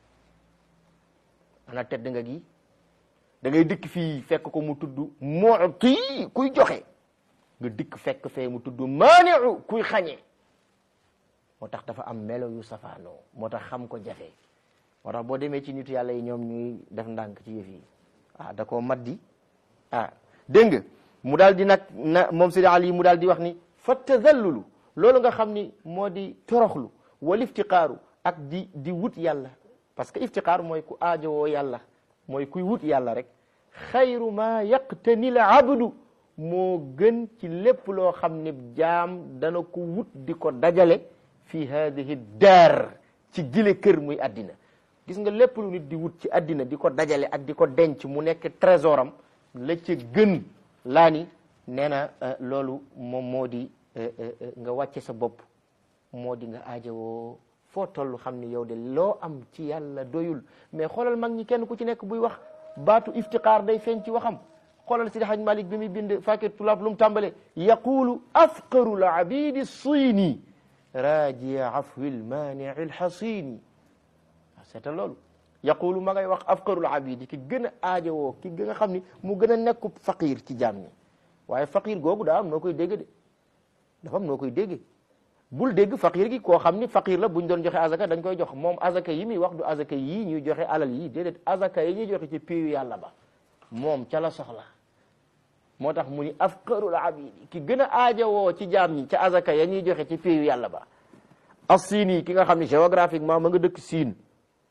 ana tedd nga gi da ngay dikk fii fekk ko mu tudd mu'ti kuy joxe nga dikk fekk fee mu tudd maani'u kuy xañe moo tax dafa am melo yu safaanoo moo tax xam ko jafe moo tax boo demee ci nitu yàlla yi ñoom ñuy def ndànk ci yëf yi ah da koo maddi ah dégg nga mu daal di nag na moom Sidi Ali mu daal di wax ni fa tadallulu loolu nga xam ni moo di toroxlu wal iftiqaaru ak di di wut yàlla parce que iftiqaar mooy ku aajowoo yàlla mooy kuy wut yàlla rek xayru ma yaqtani l abdu moo gën ci lépp loo xam ni jaam dana ko wut di ko dajale fi hadihi daar ci gile kër muy addina gis nga lépp lu nit di wut ci addina di ko dajale ak di ko denc mu nekk trésoram la ca gën laa ni nee na loolu moom moo di nga wàcce sa bopp moo di nga aajowoo foo toll xam ni yow de loo am ci yàlla doyul mais xoolal mag ñi kenn ku ci nekk buy wax baatu iftiqaar day feeñ ci waxam xoolal Sidi Haj Malik bi muy bind fakir tulaab lu mu tàmbale yaqulu afqaru l abidi siini rajia afwi lmaanii lxasini seetal loolu yaqulu ma ngay wax afqarul abidi ki gën a aajowoo ki nga xam ni mu gën a nekku faqir ci jaam ñi waaye faqir googu daa am noo koy dégg de dafa am noo koy dégg bul dégg faqir gi koo xam ni faqir la buñ doon joxe azaka dañ koy jox moom azaka yi muy wax du azaka yii ñuy joxe alal yii déedéet azaka yi ñuy joxe ci piyu yàlla ba moom ca la soxla moo tax mu ni afqarul abidi ki gën a aajowoo ci jaam ñi ca azaka ya ñuy joxe ci piyu yàlla ba as siin yi ki nga xam ni géographiquement ma nga dëkk siin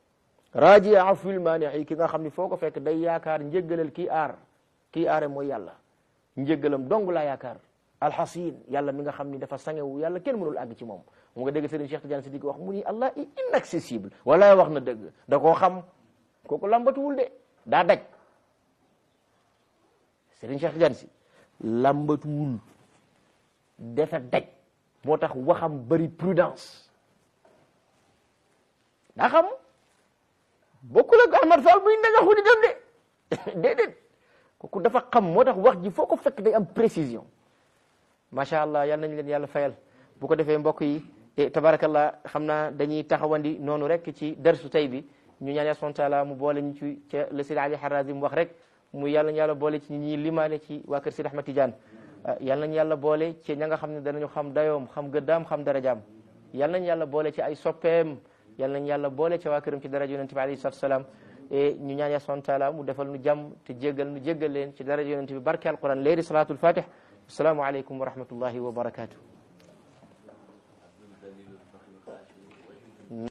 raaji afwil maanii ki nga xam ni foo ko fekk day yaakaar njëggalal kii aar kii aare mooy yàlla njëggalam dong laa yaakaar alxasin yàlla mi nga xam ni dafa sangewu yàlla kenn mënul àgg ci moom mu nga dégg Serigne Cheikh Tidiane Sidiki wax mu ni allah inaccessible wala wax na dëgg da koo xam kooku lambatuwul de daa daj Serigne Cheikh Tidiane si lambatuwul dafa daj moo tax waxam bëri prudence daa xam bokkul ak Ahmad Fall muy nanga xudi dem de déedéet kooku dafa xam moo tax wax ji foo ko fekk day am précision macha allah yal nañ leen yàlla fayal bu ko defee mbokk yi tabarakallah xam naa dañuy taxawandi noonu rek ci darsu tey bi ñu ñaan yàlla subhanahu wa taala mu boole ñu ci ca le Sidi Ali Harazim wax rek mu yàlla ñu yàlla boole ci ñi limaale ci waa kër Sidi Ahmad Tidiane yàlla nañu yàlla boole ci ña nga xam ne danañu xam dayoom xam gëddaam xam darajaam yàlla nañu yàlla boole ci ay soppeem yàlla nañu yàlla boole ci waa këram ci daraja yonente bi alayhi salatu wasalaam e ñu ñaan yàlla subhanahu wa taala mu defal nu jàmm te jéggal nu jéggal leen ci daraja yonente bi barke alquran léeri salatul fatih assalaamu aleykum wa rahmatullahi wa barakatuh